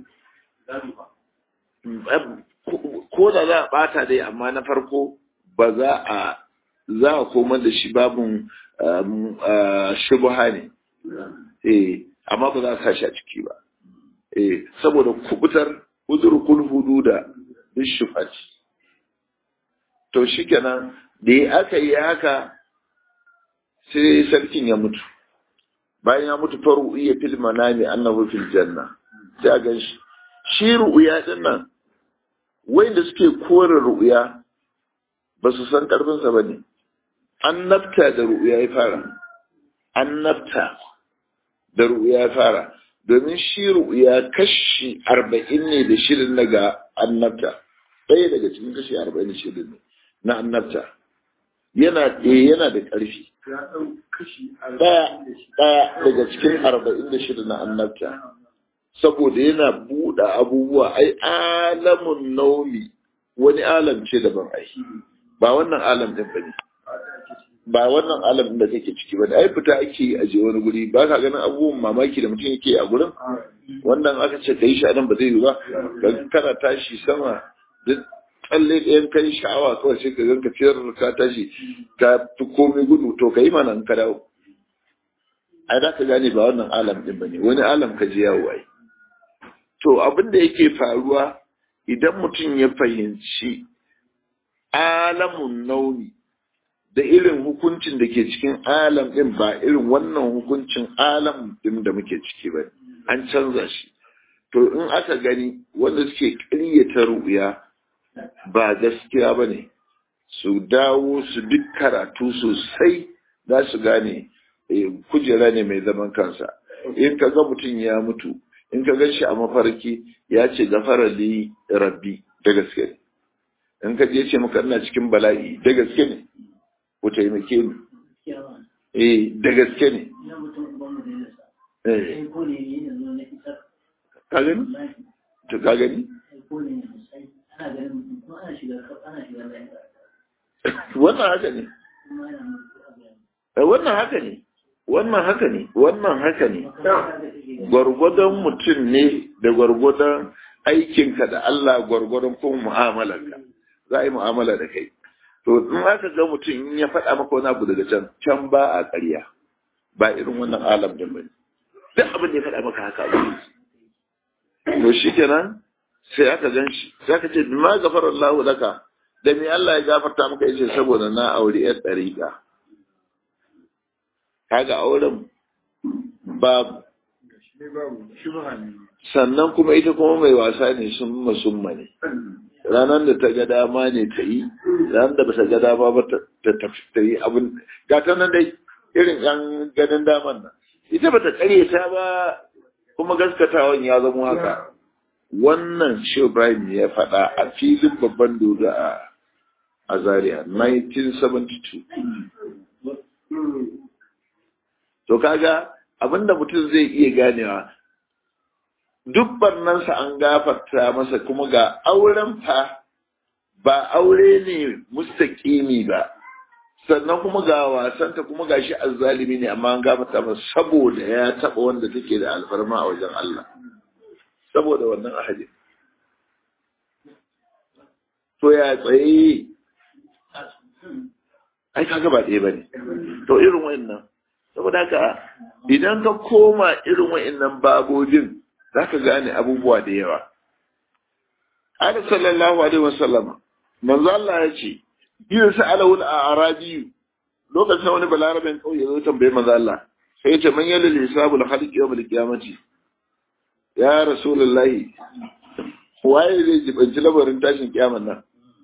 ko da za a bata dai amma na farko ba za a za a koma da shi babin shubha ne eh amma ba za a sashi a ciki ba eh saboda kubutar uzurkul hududa bishufati to shikenan da ya aka yi haka sai sarkin ya mutu bayan ya mutu faru iya fil manami annahu fil janna sai a gan shi shi ru'uya din nan wanda suke kore ru'uya ba su san karfinsa ba ne annabta da ru'uya ya fara annabta da ru'uya ya fara domin shi ru'uya kashi arba'in ne da shirin daga annabta ɗaya daga cikin kashi arba'in da shirin ne na annabta yana ɗaya yana da ƙarfi ɗaya daga cikin arba'in da shirin na annabta saboda yana buɗe abubuwa ai alamun naumi wani alam ce daban ai ba wannan alam ɗin ba ne ba wannan alam da kake ciki ba da ai fita ake yi a je wani guri ba ka ganin abubuwan mamaki da mutum yake a gurin wannan aka ce kai shi a nan ba zai yi ba kana tashi sama duk tsalle ɗayan kai sha'awa kawai sai ka gan ka ciyar ka tashi ka fi komai gudu to ka yi mana in ka dawo ai za ka gane ba wannan alam ɗin ba ne wani alam ka je yawo ai to abin da yake faruwa idan mutum ya fahimci alamun nauni da irin hukuncin da ke cikin alam ɗin ba irin wannan hukuncin alam ɗin da muke ciki ba an canza shi to in aka gani wanda suke ƙaryata ru'ya ba gaskiya ba ne su dawo su duk karatu sosai za su gane kujera ne mai zaman kansa in ka ga mutum ya mutu in ka gan shi a mafarki ya ce gafara li rabbi da gaske ne in ka je ce maka ina cikin bala'i da gaske ne ku taimake ni eh da gaske ne eh ka gani to ka gani wannan haka ne wannan haka ne wannan haka ne wannan haka ne gwargwadon mutum ne da gwargwadon aikinka da Allah gwargwadon kuma mu'amalarka za a yi mu'amala da kai to in aka ga mutum in ya faɗa maka wani abu daga can can ba a ƙarya ba irin wannan alam da bane duk abin da ya faɗa maka haka abu to shi kenan sai aka gan shi sai aka ce bima gafara Allahu laka da me Allah ya gafarta maka yace saboda na aure yar dariƙa kaga auren babu sannan kuma ita kuma mai wasa ne sun masumma ne ranar da ta ga dama ne ta yi ranar da ba ta ga dama ba ta ta yi abin gata nan dai irin yan ganin daman nan ita ba ta kare ta ba kuma gaskatawan ya zama haka wannan shi Ibrahim ya faɗa a filin babban dodo a a Zaria 1972 to kaga abinda mutum zai iya ganewa duk barnansa an gafarta masa kuma ga auren fa ba aure ne mustaƙimi ba sannan kuma ga wasanta kuma ga shi azzalimi ne amma an gafarta masa saboda ya taɓa wanda take da alfarma a wajen Allah saboda wannan ahadi to ya tsaye ai kaga ba ɗaya bane to irin wayannan saboda haka idan ka koma irin wayannan babojin zaka gane abubuwa da yawa Ana sallallahu alaihi wasallama manzo Allah ya ce yin sa'alahu al-arabi lokacin wani balarabin kauye zo tambaye manzo Allah sai ya ce man yalil hisabul khalqi yawm al-qiyamati ya rasulullahi waye zai jibanci labarin tashin kiyaman nan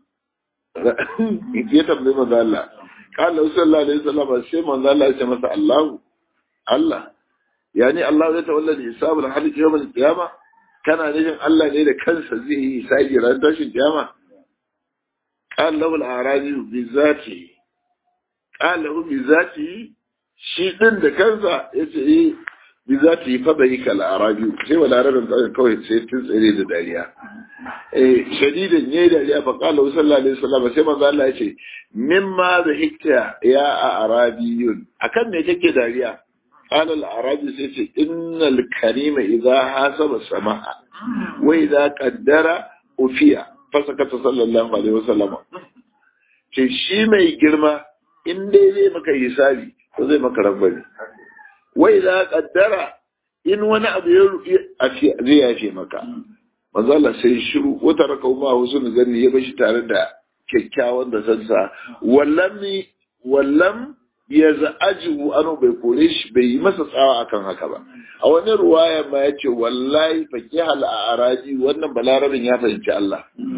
ya tambaye manzo Allah kala sallallahu alaihi wasallam sai manzo Allah ya ce masa Allah Allah yani Allah zai tawalla da hisabul halik yawm al-qiyama kana nufin Allah ne da kansa zai yi hisabi ran tashin kiyama qala lahu al-arabi bi zati qala lahu bi zati shi din da kansa yace eh bi zati fa bai kal arabi sai wala arabin kawai sai tun tsere da dariya eh shadidan yayi dariya fa qala sallallahu alaihi wasallam sai manzo Allah yace mimma dhikta ya arabiyun akan me kake dariya قال العربي سيسي إن الكريم إذا حاسب السماء وإذا قدر أفيا فسكت صلى الله عليه وسلم ce shi mai girma in dai zai maka hisabi ko zai maka rabbani wai za kaddara in wani abu ya zai yafe maka manzo Allah sai shiru wata raka ma husnul zanni ya bashi tare da kyakkyawan da sansa wallam wallam ya za'ajihu ano bai kore shi bai yi masa tsawa akan haka ba a wani ruwaya ma ya ce wallahi fakihal a araji wannan balarabin ya fahimci Allah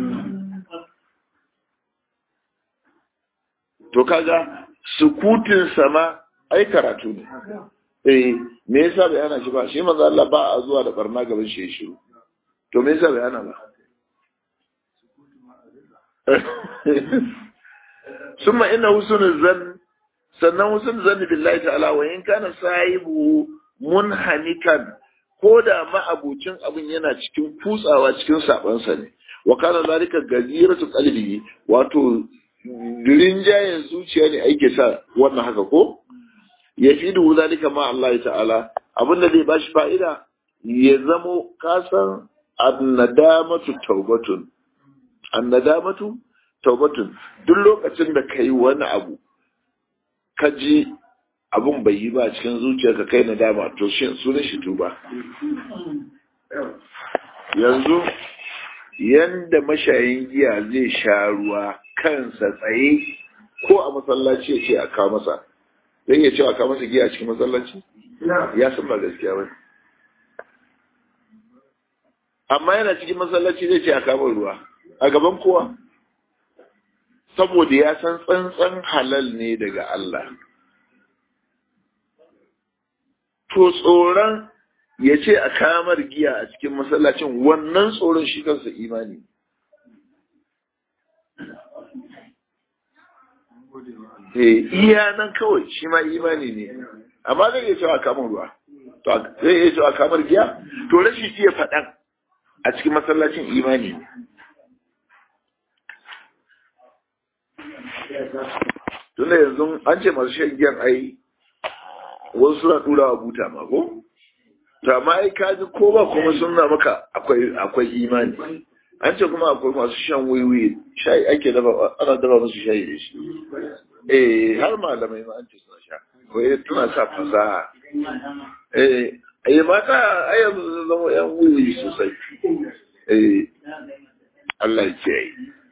to kaga sukutin sama ai karatu ne eh me yasa bai ana shi ba shi manzo Allah ba a zuwa da barna gaban shi shiru to me yasa bai ana ba summa inna husnul zann sannan husnul zann billahi ta'ala wa in kana sahibu munhanikan ko da ma'abucin abin yana cikin kutsawa cikin sabansa ne wa kana zalika gaziratu qalbi wato rinjayen zuciya ne ake sa wannan haka ko ya fi da zalika ma Allah ta'ala abin da zai bashi fa'ida ya zamo kasan annadamatu taubatun annadamatu taubatun duk lokacin da kai wani abu ka ji abun bai yi ba cikin zuciyarka kai nadama to shi sunan shi tuba yanzu yanda mashayin giya zai sha ruwa kansa tsaye ko a masallaci ya ce a kawo masa zai iya cewa kawo masa giya a cikin masallaci ya san ba gaskiya ba amma yana cikin masallaci zai ce a kawo ruwa a gaban kowa saboda ya san tsantsan halal ne daga Allah to tsoron ya ce a kamar giya a cikin masallacin wannan tsoron shi kansa imani eh iya nan kawai shi ma imani ne amma zai iya cewa kamar ruwa to zai iya cewa kamar giya to rashin iya faɗan a cikin masallacin imani ne tunda yanzu an ce masu shan giyan ai wasu suna tura wa buta ma ko to amma ai ka ji ko ba kuma suna maka akwai akwai imani an ce kuma akwai masu shan wiwi shayi ake dafa ana dafa musu shayi da shi eh har malamai ma an ce suna sha wai tuna sa fasaha eh ai mata ai yanzu zama yan wiwi sosai eh Allah ya kiyaye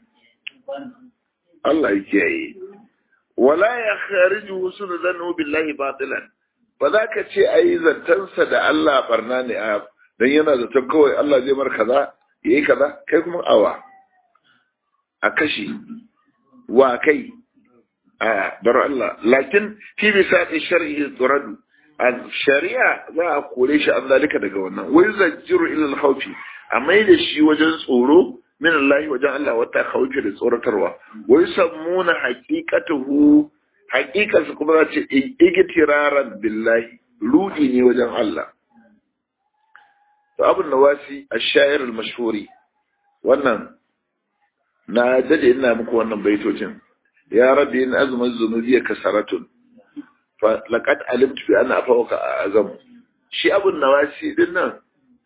Allah ya kiyaye wala ya khariju husnu zannu billahi batilan ba za ka ce ai zantansa da Allah barna ne a dan yana zaton kawai Allah zai mar kaza yayi kaza kai kuma awa a kashi wa kai a bar Allah lakin fi bisati shar'i turadu al shari'a za a kore shi an zalika daga wannan wai zajjiru ila al khawfi a mai da shi wajen tsoro min Allah wajen Allah wata khawfi da tsoratarwa wai sammuna haqiqatuhu haqiqatu kuma za ce igtiraran billahi rudi ne wajen Allah to abun nawasi ash-sha'ir al-mashhuri wannan na dade ina muku wannan baitocin ya rabbi in azma zunubi kasaratun fa laqad alimtu bi anna afawka azam shi abun nawasi din nan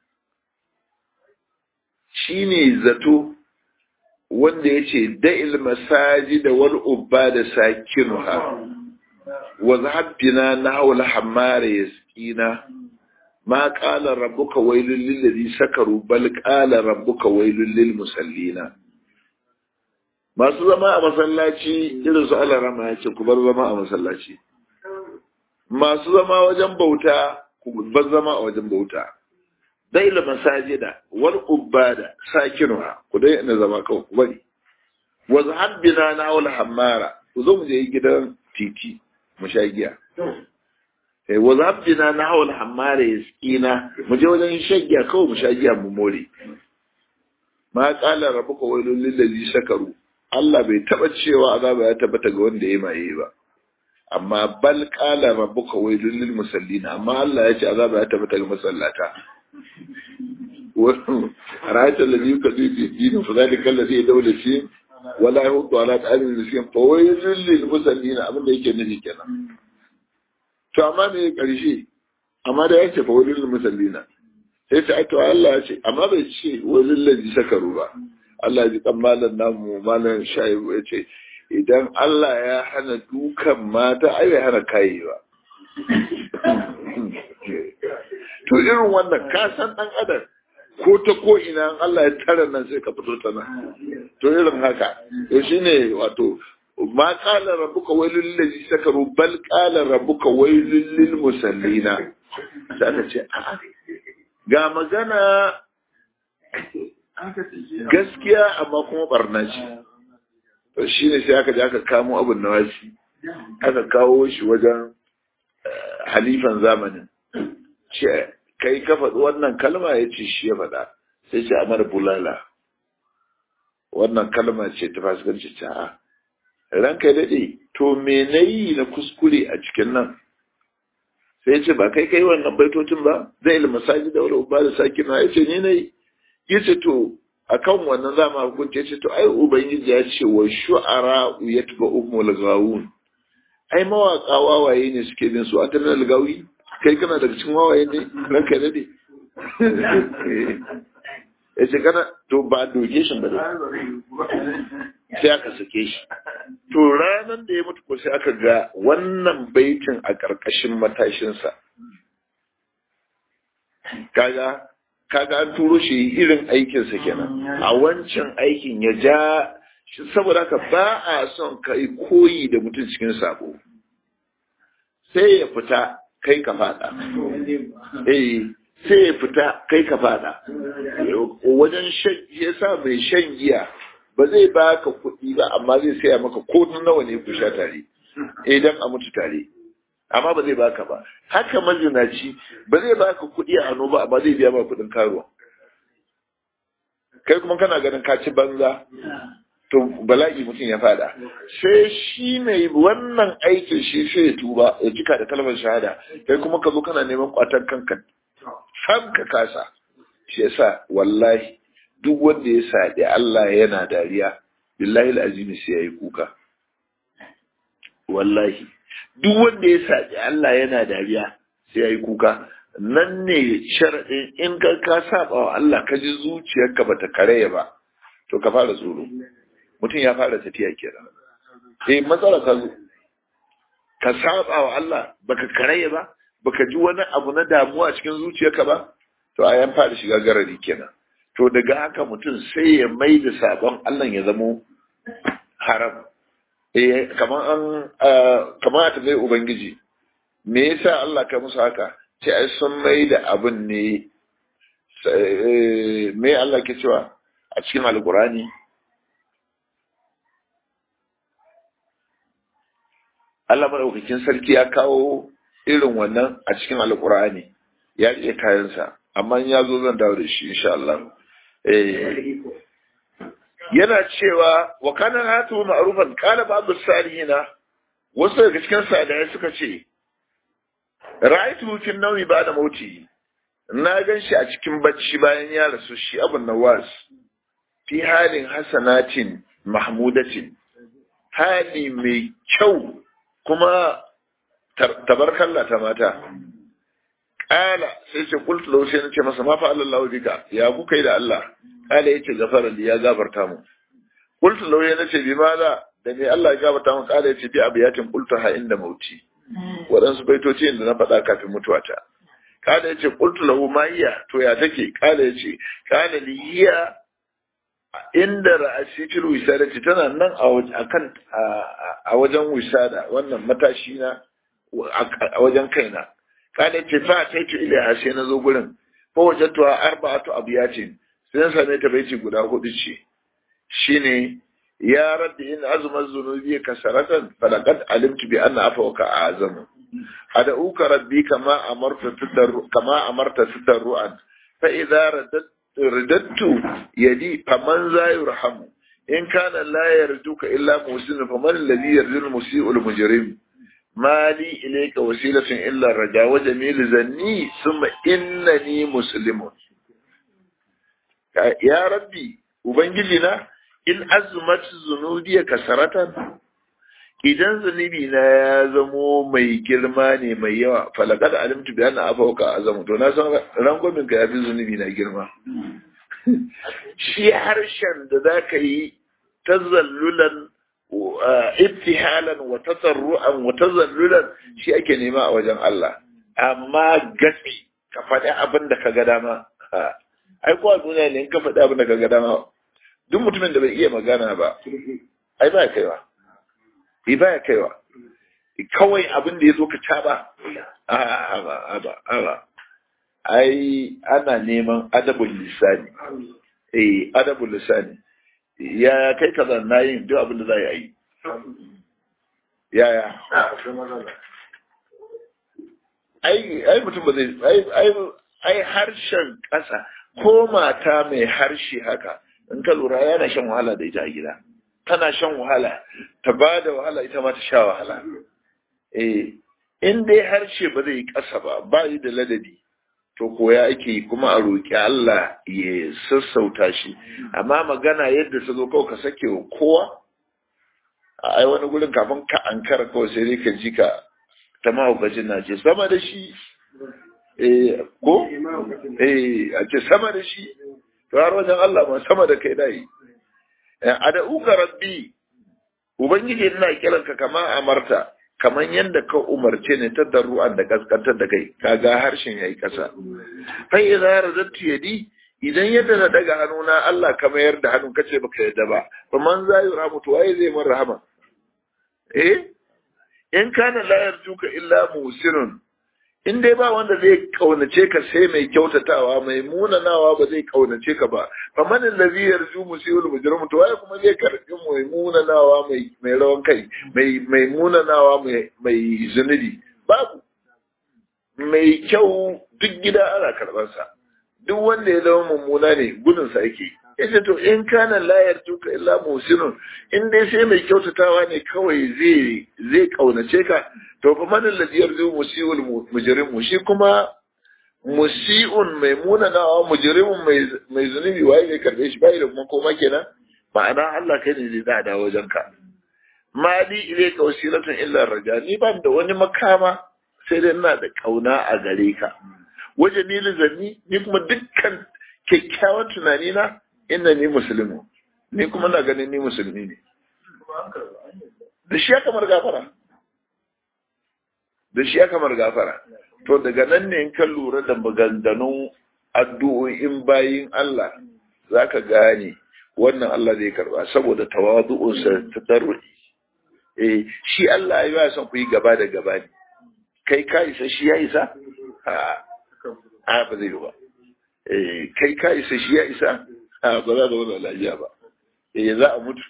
shine zato wanda yace da'il masajid wal ubada sakinuha wa zahabbina nahwa al-hammar yasqina ما قال ربك ويل للذي سكروا بل قال ربك ويل للمسلين masu zama a masallaci irin su Allah rama ya ce ku bar zama a masallaci masu zama wajen bauta ku bar zama a wajen bauta dai la masajida wal ubada sakinuha ku dai ina zama kawai ku bari wa zahabbina na wal hammara ku zo mu je gidan titi mu sha giya wa zabdina na hawal hammara ya tsina mu je wajen shagiya kawai mu sha giya mu more ma qala rabbuka wailul lil ladzi sakaru Allah bai taba cewa azaba ya tabbata ga wanda ya maye ba amma bal qala rabbuka wailul lil musallin amma Allah ya ce azaba ya tabbata ga masallata ra'ayta alladhi yukadibu fi dinin fa dhalika alladhi yadawla fi wala yahudu ala ta'alim miskin fa wailul lil musallin abin da yake nufi kenan to amma me ƙarshe amma da ya ce fa wajen musallina sai ta to Allah ya ce amma bai ce wajen laji sakaru ba Allah ya ji kan malam namu malam shaibu ya ce idan Allah ya hana dukan mata ai bai hana kayi ba to irin wannan ka san dan adam ko ta ko ina Allah ya tara nan sai ka fito ta nan to irin haka to shine wato ما قال ربك ويل للذي سكروا بل قال ربك ويل للمسلين sai ce a'a ga magana gaskiya amma kuma barna ce to shine sai aka je aka kamo abun nawasi aka kawo shi wajen halifan zamanin ce kai ka faɗi wannan kalma ya ce shi ya faɗa sai ce amar bulala wannan kalma ce ta fasikanci ta ranka daɗe to me na yi na kuskure a cikin nan sai ce ba kai kai wannan baitocin ba zai ilma saji da wani ba da saki na ya ce ni na yi ya ce to a kan wannan za mu hukunce ce to ai ubangiji ya ce wa shu'ara ya tuba ummul gawun ai mawaka wawaye ne suke bin su a tanar gawi kai kana daga cikin wawaye ne ranka daɗe ya ce kana to ba doke shi ba sai aka sake shi to ranar da ya mutu ko sai aka ga wannan baitin a ƙarƙashin matashinsa kaga kaga an turo shi irin aikinsa kenan a wancan aikin ya ja saboda haka ba a son ka yi koyi da mutum cikin sabo sai ya fita kai ka fada eh sai ya fita kai ka fada wajen shan yasa mai shan giya ba zai baka kuɗi ba amma zai saya maka ko nawa ne ku sha tare idan a mutu tare amma ba zai baka ba haka mazinaci ba zai baka kuɗi a hannu ba amma zai biya ma kuɗin karuwa kai kuma kana ganin ka ci banza to bala'i mutum ya fada sai shi mai wannan aikin shi sai ya tuba ya jika da kalmar shahada kai kuma ka zo kana neman kwatar kanka sam ka kasa shi yasa wallahi duk wanda ya saɗi Allah yana dariya billahi alazimi sai yayi kuka wallahi duk wanda ya saɗi Allah yana dariya sai yayi kuka nan ne sharaɗin in ka ka saba wa Allah ka ji zuciyarka bata karaya ba to ka fara tsoro mutum ya fara tafiya kenan eh matsala ka zo ka saba wa Allah baka karaya ba baka ji wani abu na damuwa cikin zuciyarka ba to a yan fara shiga garari kenan to daga haka mutum sai ya mai da sabon Allah ya zamo haram eh kamar an kamar a tambayi ubangiji me yasa Allah ka musu haka sai ai sun mai da abin ne me Allah ke cewa a cikin alkurani Allah maɗaukakin sarki ya kawo irin wannan a cikin alkur'ani ya riƙe kayansa amma ya zo zan dawo da shi insha Allah yana cewa wa kana hatu ma'rufan qala ba'd salihina wasu daga cikin sadaya suka ce ra'aytu fi nawmi ba'da mauti na gan shi a cikin bacci bayan ya rasu shi abun nawas fi halin hasanatin mahmudatin hali mai kyau kuma tabarkalla ta mata Ƙala sai ce kultu lau sai nace masa ma fa Allah bika ya kuka yi da Allah Ƙala yace gafara ya gafarta mu kultu lau ya nace bi maza da me Allah ya gafarta mu Ƙala yace bi abiyatin kultu ha inda mauti waɗansu baitoci da na faɗa kafin mutuwata Ƙala yace kultu lahu ma iya to ya take Ƙala yace Ƙala li hiya inda ra'asi fil wisadati tana nan a kan a wajen wisada wannan matashi na a wajen kaina kada ce fa ta ce ila sai na zo gurin fa wajatu arba'atu abiyatin sai na same ta baiti guda hudu ce shine ya rabbi in azma zunubi kasaratan falaqad alimtu bi anna afawka azamu ad'uka rabbi kama amarta tadarru kama amarta tadarruan fa idza radat رددت يدي فمن ذا يرحم إن كان لا يرجوك إلا محسن فمن الذي يرجو المسيء المجرم ما لي إليك وسيلة إلا الرجاء وجميل ذني ثم إنني مسلم يا ربي وبنجلنا إن أزمت ذنوبي كسرة idan zunubi na ya zamo mai girma ne mai yawa falakad alimtu bi anna afawka azamu to na san rangwamin ka yafi zunubi na girma shi harshen da zaka yi tazallulan ibtihalan wa tasarru'an wa tazallulan shi ake nema a wajen Allah amma gatsi ka faɗi abin da ka ga dama ai ko a duniya ne in ka faɗi abin da ka ga dama duk mutumin da bai iya magana ba ai ba kaiwa bai baya kaiwa kawai abin da ya zo ka caba a ba a ai ana neman adabul lisani eh adabul lisani ya kai kaza na yin duk abin da za a yi yaya ai ai mutum ba zai ai ai ai harshen ƙasa ko mata mai harshe haka in ka lura yana shan wahala da ita a gida tana shan wahala ta ba da wahala ita ma ta sha wahala eh in dai harshe ba zai ƙasa ba ba yi da ladabi to koya ake yi kuma a roƙi Allah ya sassauta shi amma magana yadda ta zo kawai ka sake wa kowa a ai wani gurin kafin ka ankara kawai sai dai ka ji ka ta mahaukacin na ce sama da shi eh ko eh a ce sama da shi to har wajen Allah ma sama da kai dai ad'uka rabbi ubangiji ina kiranka kama amarta kaman yadda ka umarce ne ta darru'an da kaskantar da kai kaga harshen yayi kasa fa idza radatu yadi idan yadda na daga hannuna Allah ka mayar da hannun kace baka yadda ba fa man za yi rahmatu waye zai mun rahama eh in kana la yarjuka illa musinun in dai ba wanda zai kaunace ka sai mai kyautatawa mai munanawa ba zai kaunace ka ba fa man allazi yarju musiul mujrim to waye kuma zai karbi mai munanawa mai mai rawan kai mai mai munanawa mai mai zunubi babu mai kyau duk gida ana karɓarsa duk wanda ya zama mummuna ne gudunsa yake yace to in kana layar tuka illa musinun in dai sai mai kyautatawa ne kawai zai zai kaunace ka to fa man alladhi yarju musiul mujrimu shi kuma musiun mai munanawa mujrimun mai mai zunubi waye zai karbe shi bai da kuma koma kenan ma'ana Allah kai ne zai da wajen ka mali ilayka wasilatun illa raja ni ban da wani makama sai dai ina da kauna a gare ka waje ni zanni ni kuma dukkan kyakkyawan tunani na inna ni musulmi ni kuma na ganin ni musulmi ne da shi ya kamar gafara da shi ya kamar gafara to daga nan ne in ka lura da maganganun addu'o'in bayin Allah zaka gane wannan Allah zai karba saboda tawadu'unsa ta daruri eh shi Allah ya son ku yi gaba da gaba ne kai ka isa shi ya isa a ba zai yi ba eh kai ka isa shi ya isa a ba za da wani lafiya ba eh za a mutu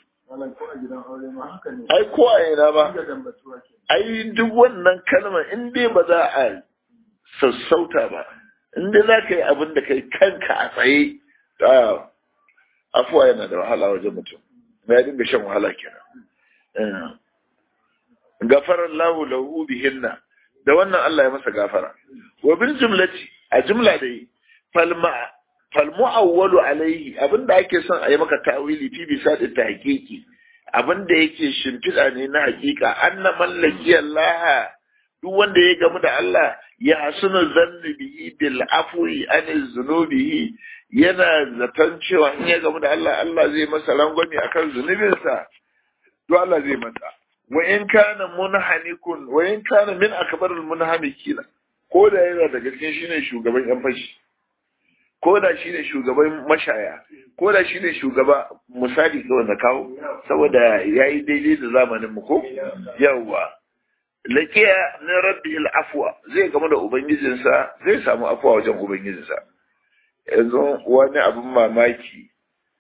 ai ko a yana ba ai duk wannan kalmar in dai ba za a sassauta ba in dai za ka yi abin da kai kanka a tsaye afuwa yana da wahala wajen mutum ya dinga shan wahala kenan gafarar lahu lahu bihinna da wannan Allah ya masa gafara wa bil jumlati a jumla dai falma falmu'awwalu alaihi abinda ake son a yi maka ta'wili fi bisa da tahqiqi abinda yake shimfiɗa ne na hakika anna mallaki Allah duk wanda ya gamu da Allah ya hasunu zanni bihi bil afwi an zunubihi yana zaton cewa in ya gamu da Allah Allah zai masa rangwami akan zunubinsa to Allah zai masa wa in kana munhanikun wa in kana min akbarul munhamikina ko da yana daga cikin shine shugaban yan fashi ko da shi ne shugaban mashaya ko da shi ne shugaba misali kawai na kawo saboda ya yi daidai da zamanin mu ko yawwa lakiya na rabbi afwa zai gama da ubangijinsa zai samu afwa wajen ubangijinsa yanzu wani abin mamaki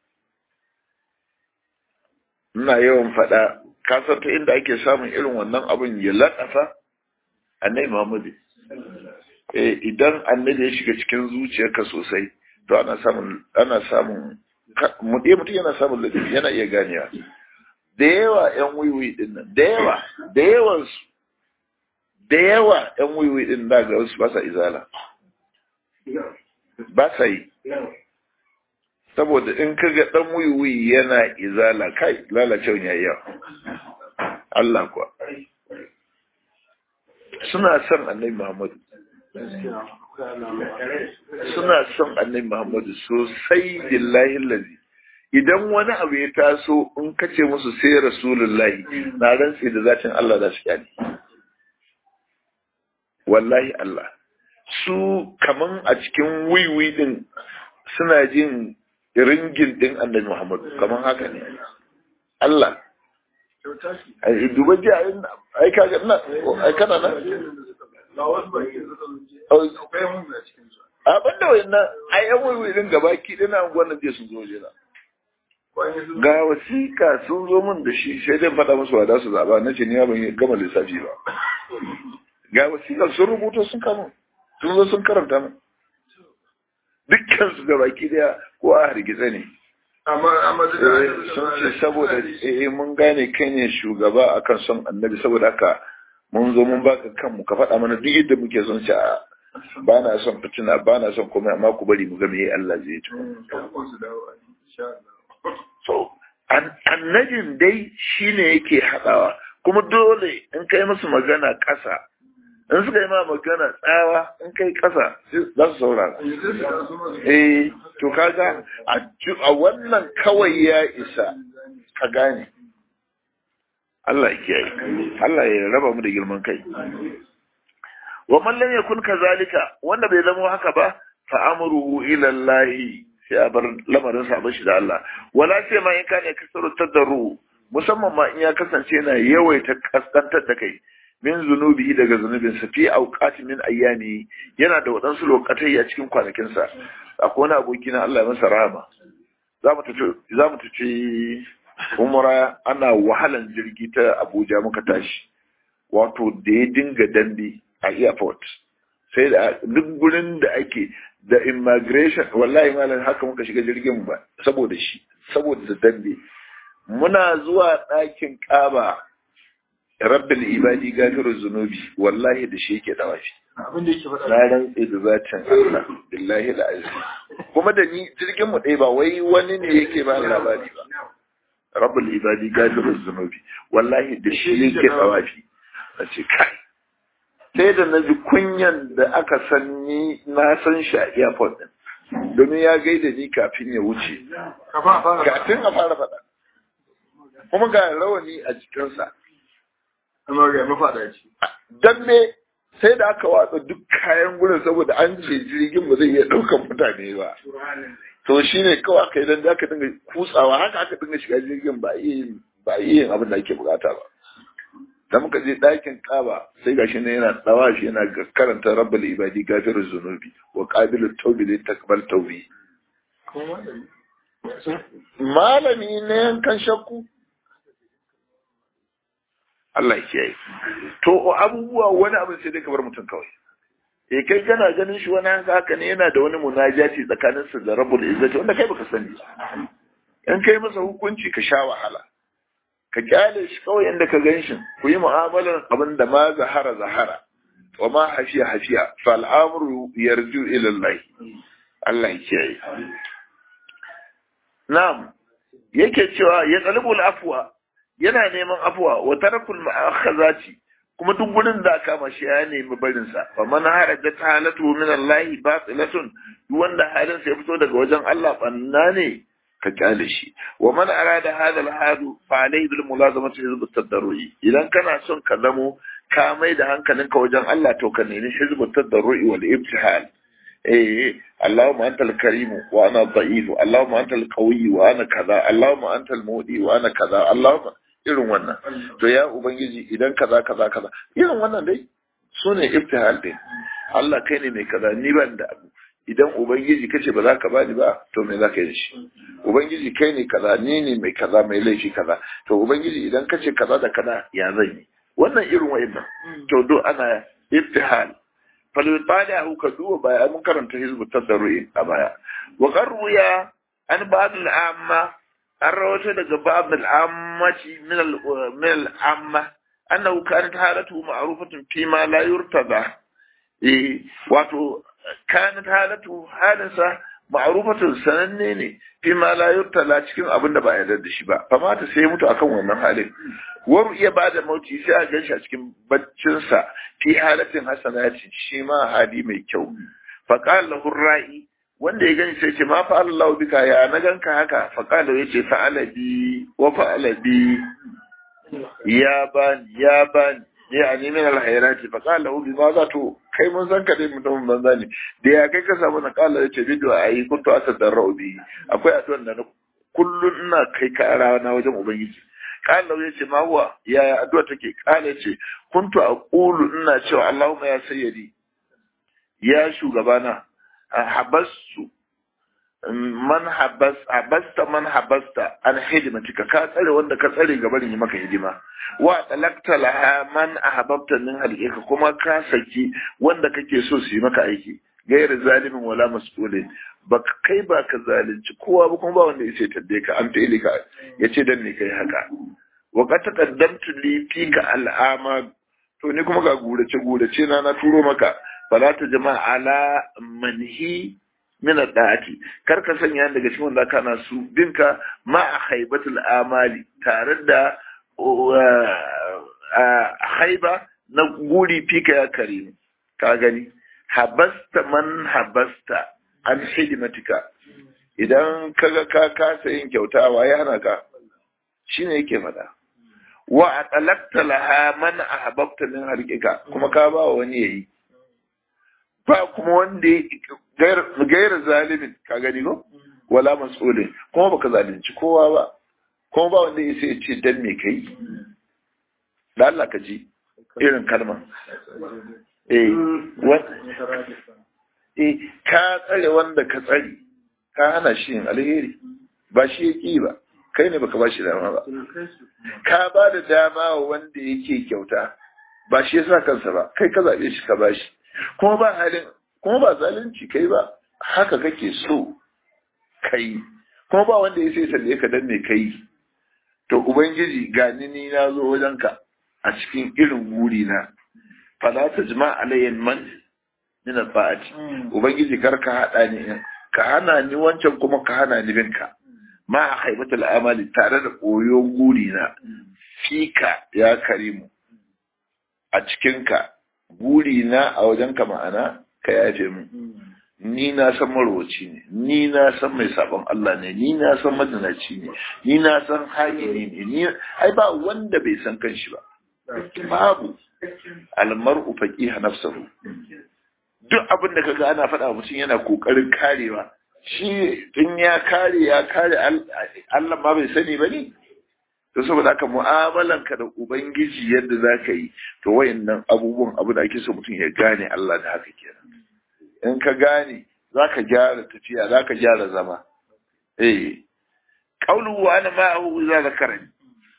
ina yawan faɗa ka san ta inda ake samun irin wannan abin ya laƙasa annai muhammadu idan annabi ya shiga cikin zuciyarka sosai to ana samun ana samun mutum yana samun ladabi yana iya ganewa da yawa yan wiwi din nan da yawa da yawan su da yawa yan wiwi din da ga wasu ba sa izala ba sa yi saboda in ka ga dan wiwi yana izala kai lalacewa yayi yawa Allah kuwa suna son annabi Muhammadu suna son annabi Muhammadu sosai billahi lazi idan wani abu ya taso in kace musu sai rasulullahi na rantsi da zatin Allah za su kyale wallahi Allah su kaman a cikin wiwi din suna jin ringin din annabi Muhammadu kaman haka ne Allah duba ji ai kaga na ai kana na abin da wayannan a yan waiwai din gaba ki dina wannan je sun zo jira ga wasika sun zo min da shi sai dai faɗa musu wada su zaba na ce ni ban gama lissafi ba ga wasika sun rubuta sun kama sun zo sun karanta min dukkan su gaba ki daya ko a hargitse ne sun ce saboda eh mun gane kai ne shugaba akan son annabi saboda haka mun zo mun baka kanmu ka faɗa mana duk yadda muke son ci a ba na son fitina ba na son komai amma ku bari mu ga me Allah zai ci so annabin dai shine yake haɗawa kuma dole in kai musu magana ƙasa in suka yi ma magana tsawa in kai ƙasa za su saurara eh to kaga a wannan kawai ya isa ka gane Allah ya kiyaye Allah ya raba mu da girman kai wa man lam yakun kazalika wanda bai zama haka ba fa amruhu ila Allah sai a bar lamarin sa bashi da Allah wala sai ma in kana kasaru tadarru musamman ma in ya kasance yana yawaita kaskantar da kai min zunubi daga zunubin sa fi auqati min ayyami yana da wadansu lokatai a cikin kwanakin sa akwai wani aboki na Allah ya masa rahama za mu tafi za mu tafi umra ana wahalan jirgi ta Abuja muka tashi wato da ya dinga dambe a airport sai da duk gurin da ake da immigration wallahi malam haka muka shiga jirgin ba saboda shi saboda dambe muna zuwa ɗakin ƙaba rabbil ibadi gafiru zunubi wallahi da shi yake dawafi abin da yake faɗa na rantse da zatin Allah billahi al'azim kuma da ni jirgin mu ɗaya ba wai wani ne yake ba labari ba rabbul ibadi gafiru zunubi wallahi da shi yake dawafi a ce kai sai da na ji kunyan da aka san ni na san shi a airport din domin ya gaida ni kafin ya wuce kafin a fara kafin a fara faɗa kuma ga rawani a jikinsa amma ga mafaɗa ce don me sai da aka watsa duk kayan gurin saboda an ce jirgin ba zai iya ɗaukan mutane ba to shi ne kawai aka yi don da aka dinga kutsawa haka aka dinga shiga jirgin ba iya yin ba iya yin abin da ake bukata ba da muka je ɗakin kaba sai gashi ne yana tsawa shi yana karanta rabbal ibadi gafirul zunubi wa qabilut tawbi li takbal tawbi kuma malami malami ne yankan shakku Allah ya kiyaye to abubuwa wani abin sai dai ka bar mutum kawai eh kai kana ganin shi wani haka haka ne yana da wani munajati tsakanin sa da rabbul izzati wanda kai baka sani in kai masa hukunci ka sha wahala ka kyale shi kawai inda ka gan shi ku yi mu'amalar abin da ma zahara zahara wa ma hafiya hafiya fal amru yarju ila Allah Allah ya kiyaye na'am yake cewa ya talibul afwa yana neman afwa wa tarakul ma'akhazati kuma duk gurin da aka mashi ya nemi barin sa fa man harajat halatu min Allah batilatun duk wanda halin sa ya fito daga wajen Allah banna ne ka kyale shi wa man arada hadha al-hadu fa alayhi bil mulazamati hizb at-tadarrui idan kana son ka zamo ka mai da hankalinka wajen Allah to ka nemi hizb at-tadarrui wal ibtihal eh Allahumma antal karim wa ana dha'if Allahumma antal qawi wa ana kaza Allahumma antal mudi wa ana kaza Allahumma irin wannan to ya ubangiji idan kaza kaza kaza irin wannan dai sune ibtihal din Allah kai ne mai kaza ni ban da abu idan ubangiji kace ba za ka bani ba to me za ka yi da shi ubangiji kai ne kaza ni ne mai kaza mai laifi kaza to ubangiji idan kace kaza da kaza ya zan yi wannan irin wa'annan to do ana ibtihal فليطالعه كذوب بقى من كرنت حزب التضرع أبايا وقرويا عن بعض العامة الروشة لك بعض العامة من من العامة أنه كانت حالته معروفة فيما لا يرتضى إيه واتو كانت حالته حالسة ma'rufatun sananne ne fi ma la yurtala cikin abin da ba a yarda da shi ba fa mata sai mutu akan wannan halin waru iya bada mauti sai a ganshi a cikin baccin sa fi halatin hasanati shi ma hadi mai kyau fa qala lahu ra'i wanda ya gani sai ce ma fa Allah bika ya na ganka haka fa qala yace fa'ala bi wa fa'ala bi ya bani ya bani ya ani min alhayrati fa qala lahu bima za to kai mun san ka dai mutumin banza ne da ya kai ka samu na qala yace bidu ayi kuntu atadarrau bi akwai addu'an da na kullun ina kai kara na wajen ubangiji qala lahu yace ma huwa ya addu'a take qala yace kuntu aqulu ina cewa allahumma ya sayyidi ya shugabana habasu man habas habasta man habasta an hidimatika ka tsare wanda ka tsare gaban yi maka hidima wa talakta laha man ahbabta min halika kuma ka saki wanda kake so su yi maka aiki gairu zalimin wala mas'ulin ba kai ba ka zalunci kowa ba kuma ba wanda ya ce tadde ka an ta'ili ka ya ce dan ne kai haka wa qad taqaddamtu li fika al'ama to ni kuma ga gurace gurace na na turo maka fala ta jama'a ala manhi min da'ati kar ka sanya daga cikin wanda kana su binka ma a haibatul amali tare da haiba na guri fika ya kare ka gani habasta man habasta an hidimatika idan kaga ka kasa yin kyautawa ya hana ka shine yake faɗa wa atalakta laha man ahbabta min harkika kuma ka ba wani yayi ba kuma wanda gairar zalimin ka gani ko wala mas'ulin kuma baka zalunci kowa ba kuma ba wanda ya sai ce dan me kai da Allah ka ji irin kalma eh eh ka tsare wanda ka tsare ka hana shi yin alheri ba shi ya ki ba kai ne baka ba shi dama ba ka ba da dama wa wanda yake kyauta ba shi yasa kansa ba kai ka zaɓe shi ka ba shi kuma ba halin kuma ba zalunci kai ba haka kake so kai kuma ba wanda ya sai sanye ka danne kai to ubangiji gani ni na zo wajenka a cikin irin guri na fala ta jima alayyan man min al-fa'ati ubangiji kar ka hada ni ka hana ni wancan kuma ka hana ni binka ma a haibatul amali tare da koyon guri na fika ya karimu a cikinka guri na a wajenka ma'ana ka yafe mu ni na san marwaci ne ni na san mai sabon Allah ne ni na san madanaci ne ni na san haƙini ne ni ai ba wanda bai san kanshi ba babu almar'u faqiha nafsuhu duk abin da kaga ana faɗa mutum yana kokarin karewa shi in ya kare ya kare Allah ma bai sani ba ne to saboda haka mu'amalanka da ubangiji yadda za ka yi to wayannan abubuwan abu da ake so mutum ya gane Allah da haka kenan in ka gane za ka gyara tafiya za ka gyara zama eh qawlu wa ana ma'ahu za zakarani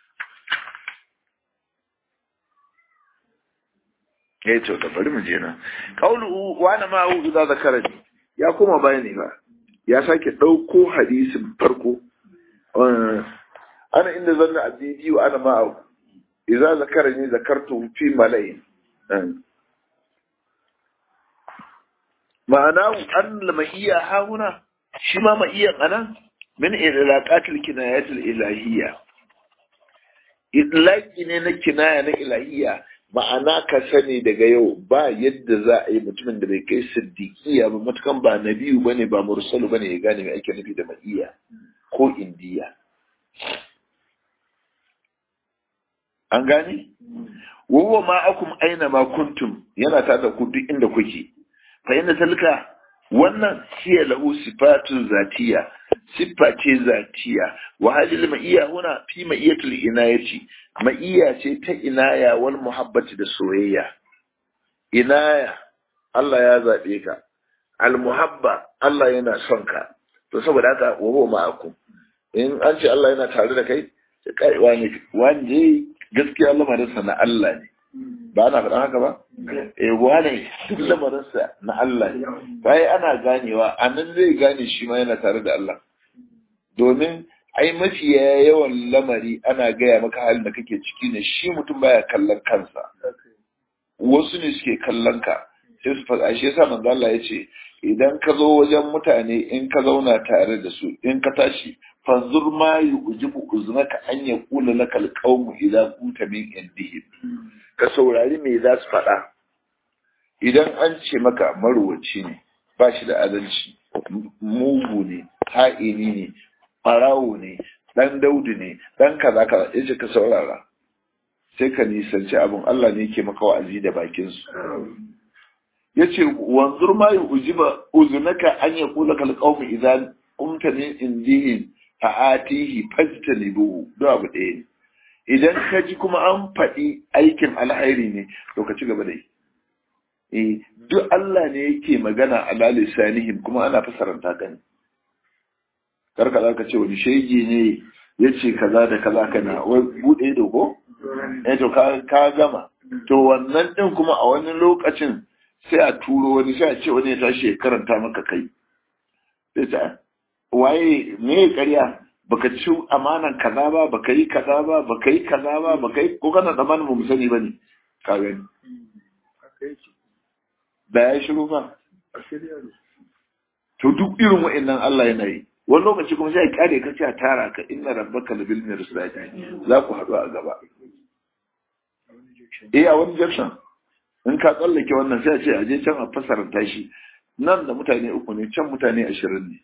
eh to da bari mu je nan qawlu wa ana ma'ahu idza zakarani ya kuma bayani ba ya sake dauko hadisin farko ana inda zanna abdi wa ana ma'ahu idza zakarani zakartu fi mala'in ma'ana an lamaiya hauna shi ma ma'iyan anan min ilaqatil kinayatil ilahiyya idlaqi ne na kinaya na ilahiyya ma'ana ka sani daga yau ba yadda za a yi mutumin da bai kai siddiqiya ba matukan ba nabiyu bane ba mursalu bane ya gane me ake nufi da ma'iya ko indiya an gane wawa ma akum aina ma kuntum yana tada ku duk inda kuke fa inda talka wannan hiya lahu sifatun zatiya siffa ce zatiya wa hadil ma'iya huna fi ma'iyatul inayati ma'iya ce ta inaya wal muhabbati da soyayya inaya Allah ya zabe ka al muhabba Allah yana son ka to saboda haka wa huwa ma'akum in an ce Allah yana tare da kai sai kai wani wani gaskiya lamarinsa na Allah ne ba ana faɗan haka ba eh wane duk lamarinsa na Allah ne bai ana ganewa a nan zai gane shi ma yana tare da Allah domin ai mafiya yawan lamari ana gaya maka halin da kake ciki ne shi mutum baya kallon kansa wasu ne suke kallon ka sai su faɗa shi yasa manzo Allah ya ce idan ka zo wajen mutane in ka zauna tare da su in ka tashi fanzur ma yujibu uznaka an yaqula lakal qawmu idza kunta min indihim ka saurari me za su faɗa idan an ce maka marwaci ne ba shi da adalci mugu ne ha'ini ne ɓarawo ne ɗan daudu ne ɗan kaza kaza ya ce ka saurara sai ka nisanci abin Allah ne ke maka wa'azi da bakinsu ya ce wanzur ma yi ujiba uzunaka an ya kula kalƙaumu idan umta min indihin fa'atihi fajtanibuhu duk abu ɗaya ne idan ka ji kuma an faɗi aikin alhairi ne to ka ci gaba da yi eh duk Allah ne yake magana ala lisanihim kuma ana fasaranta ka ne karka za ka ce wani shege ne ya ce kaza da kaza kana wai buɗe da ko eh to ka gama to wannan din kuma a wani lokacin sai a turo wani sai a ce wani ya tashi ya karanta maka kai sai ta waye me ƙarya baka ci amanan kaza ba baka yi kaza ba baka yi kaza ba baka yi ko kana tsammanin mu sani ba ne ka gani da ya shiru ba to duk irin wa'annan Allah yana yi wani lokaci kuma sai ya kyale ka ce a tara ka inna rabbaka labil mirsadi za ku haɗu a gaba eh a wani junction in ka tsallake wannan sai a ce a je can a fasaranta shi nan da mutane uku ne can mutane ashirin ne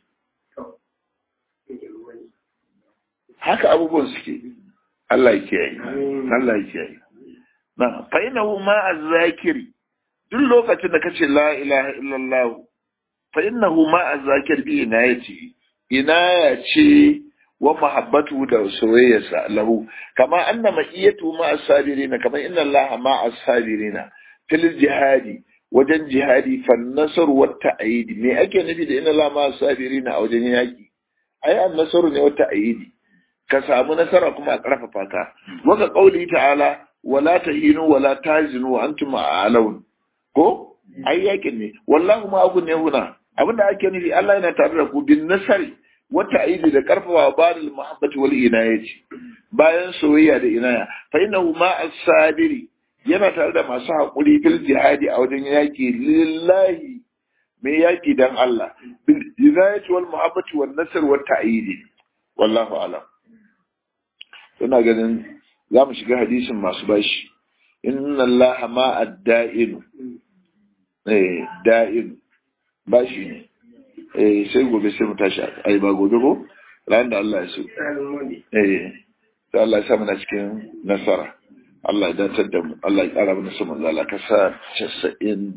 haka abubuwan suke Allah ya kiyaye Allah ya kiyaye na fa innahu ma az-zakiri duk lokacin da kace la ilaha illallah fa innahu ma az-zakir bi inayati inaya ce wa mahabbatu da soyayyarsa lahu kama anna ma'iyatu ma as-sabirina kama inna Allah ma as-sabirina fil jihadi wajen jihadi fan nasr wa ta'yid me ake nufi da inna Allah ma as-sabirina a wajen yaki ai an-nasru ne wa ta'yidi ka samu nasara kuma a ƙarfafa ka waka ƙauli ta'ala wala tahinu wala tahzinu wa antum a'laun ko ai yakin ne wallahu ma agun ne huna abinda ake nufi Allah yana tare da ku bin nasari wata aidi da karfafa badal muhabbati wal inayati bayan soyayya da inaya fa innahu ma as-sabiri yana tare da masu haƙuri fil jihadi a wajen yaki lillahi mai yaki dan Allah bil inayati wal muhabbati wan nasr wat ta'idi wallahu a'lam ina ganin za mu shiga hadisin masu bashi inna Allah ma ad-da'in eh da'in bashi ne eh sai gobe sai mu tashi ai ba gobe ko ran da Allah ya so eh sai Allah ya sa mana cikin nasara Allah ya datar da mu Allah ya kara mana su manzo Allah ka sa 95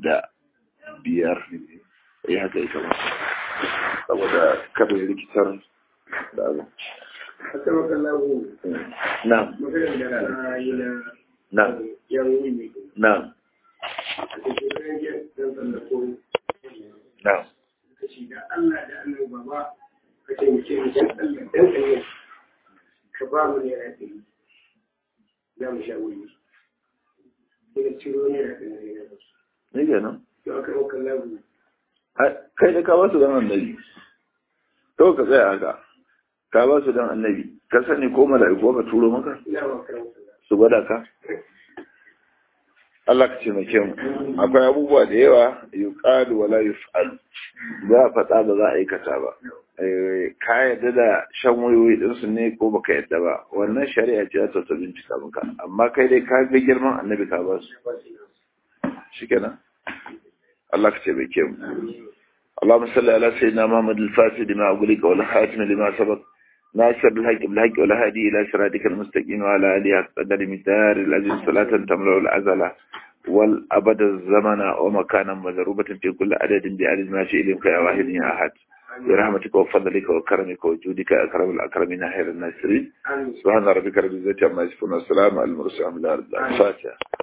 eh haka yake ba saboda kada ya rikitar da abu na'am na'am na'am na'am kace da Allah da annabi baba ka taimake mu dan Allah dan Allah ka ba mu ne rafi za mu sha wuri ina ciro ne rafi ne na basu ne kenan to aka maka lagu kai da ka ba su dan annabi to ka tsaya haka ka ba su dan annabi ka sani ko mala'iku ka turo maka ina ba karanta su gwada ka Allah ka taimake mu akwai abubuwa da yawa yuqalu wala yuf'al za a faɗa ba za a aikata ba ka yadda da shan wayoyi din su ne ko baka yadda ba wannan shari'a ce ta ta bincika maka amma kai dai ka ga girman annabi ka ba su shikenan Allah ka taimake mu اللهم صل على سيدنا محمد الفاتح لما أغلق والخاتم لما سبق ناصر الحق بالحق والهادي إلى صراطك المستقيم وعلى آله قدر مدار العزيز صلاة تملأ العزلة والأبد الزمن ومكانا مضروبة في كل عدد بعدد ما شئ إليك يا واحد يا أحد برحمتك وفضلك وكرمك وجودك أكرم الأكرمين خير الناصرين سبحان ربك رب العزة عما يصفون والسلام على المرسلين الفاتحة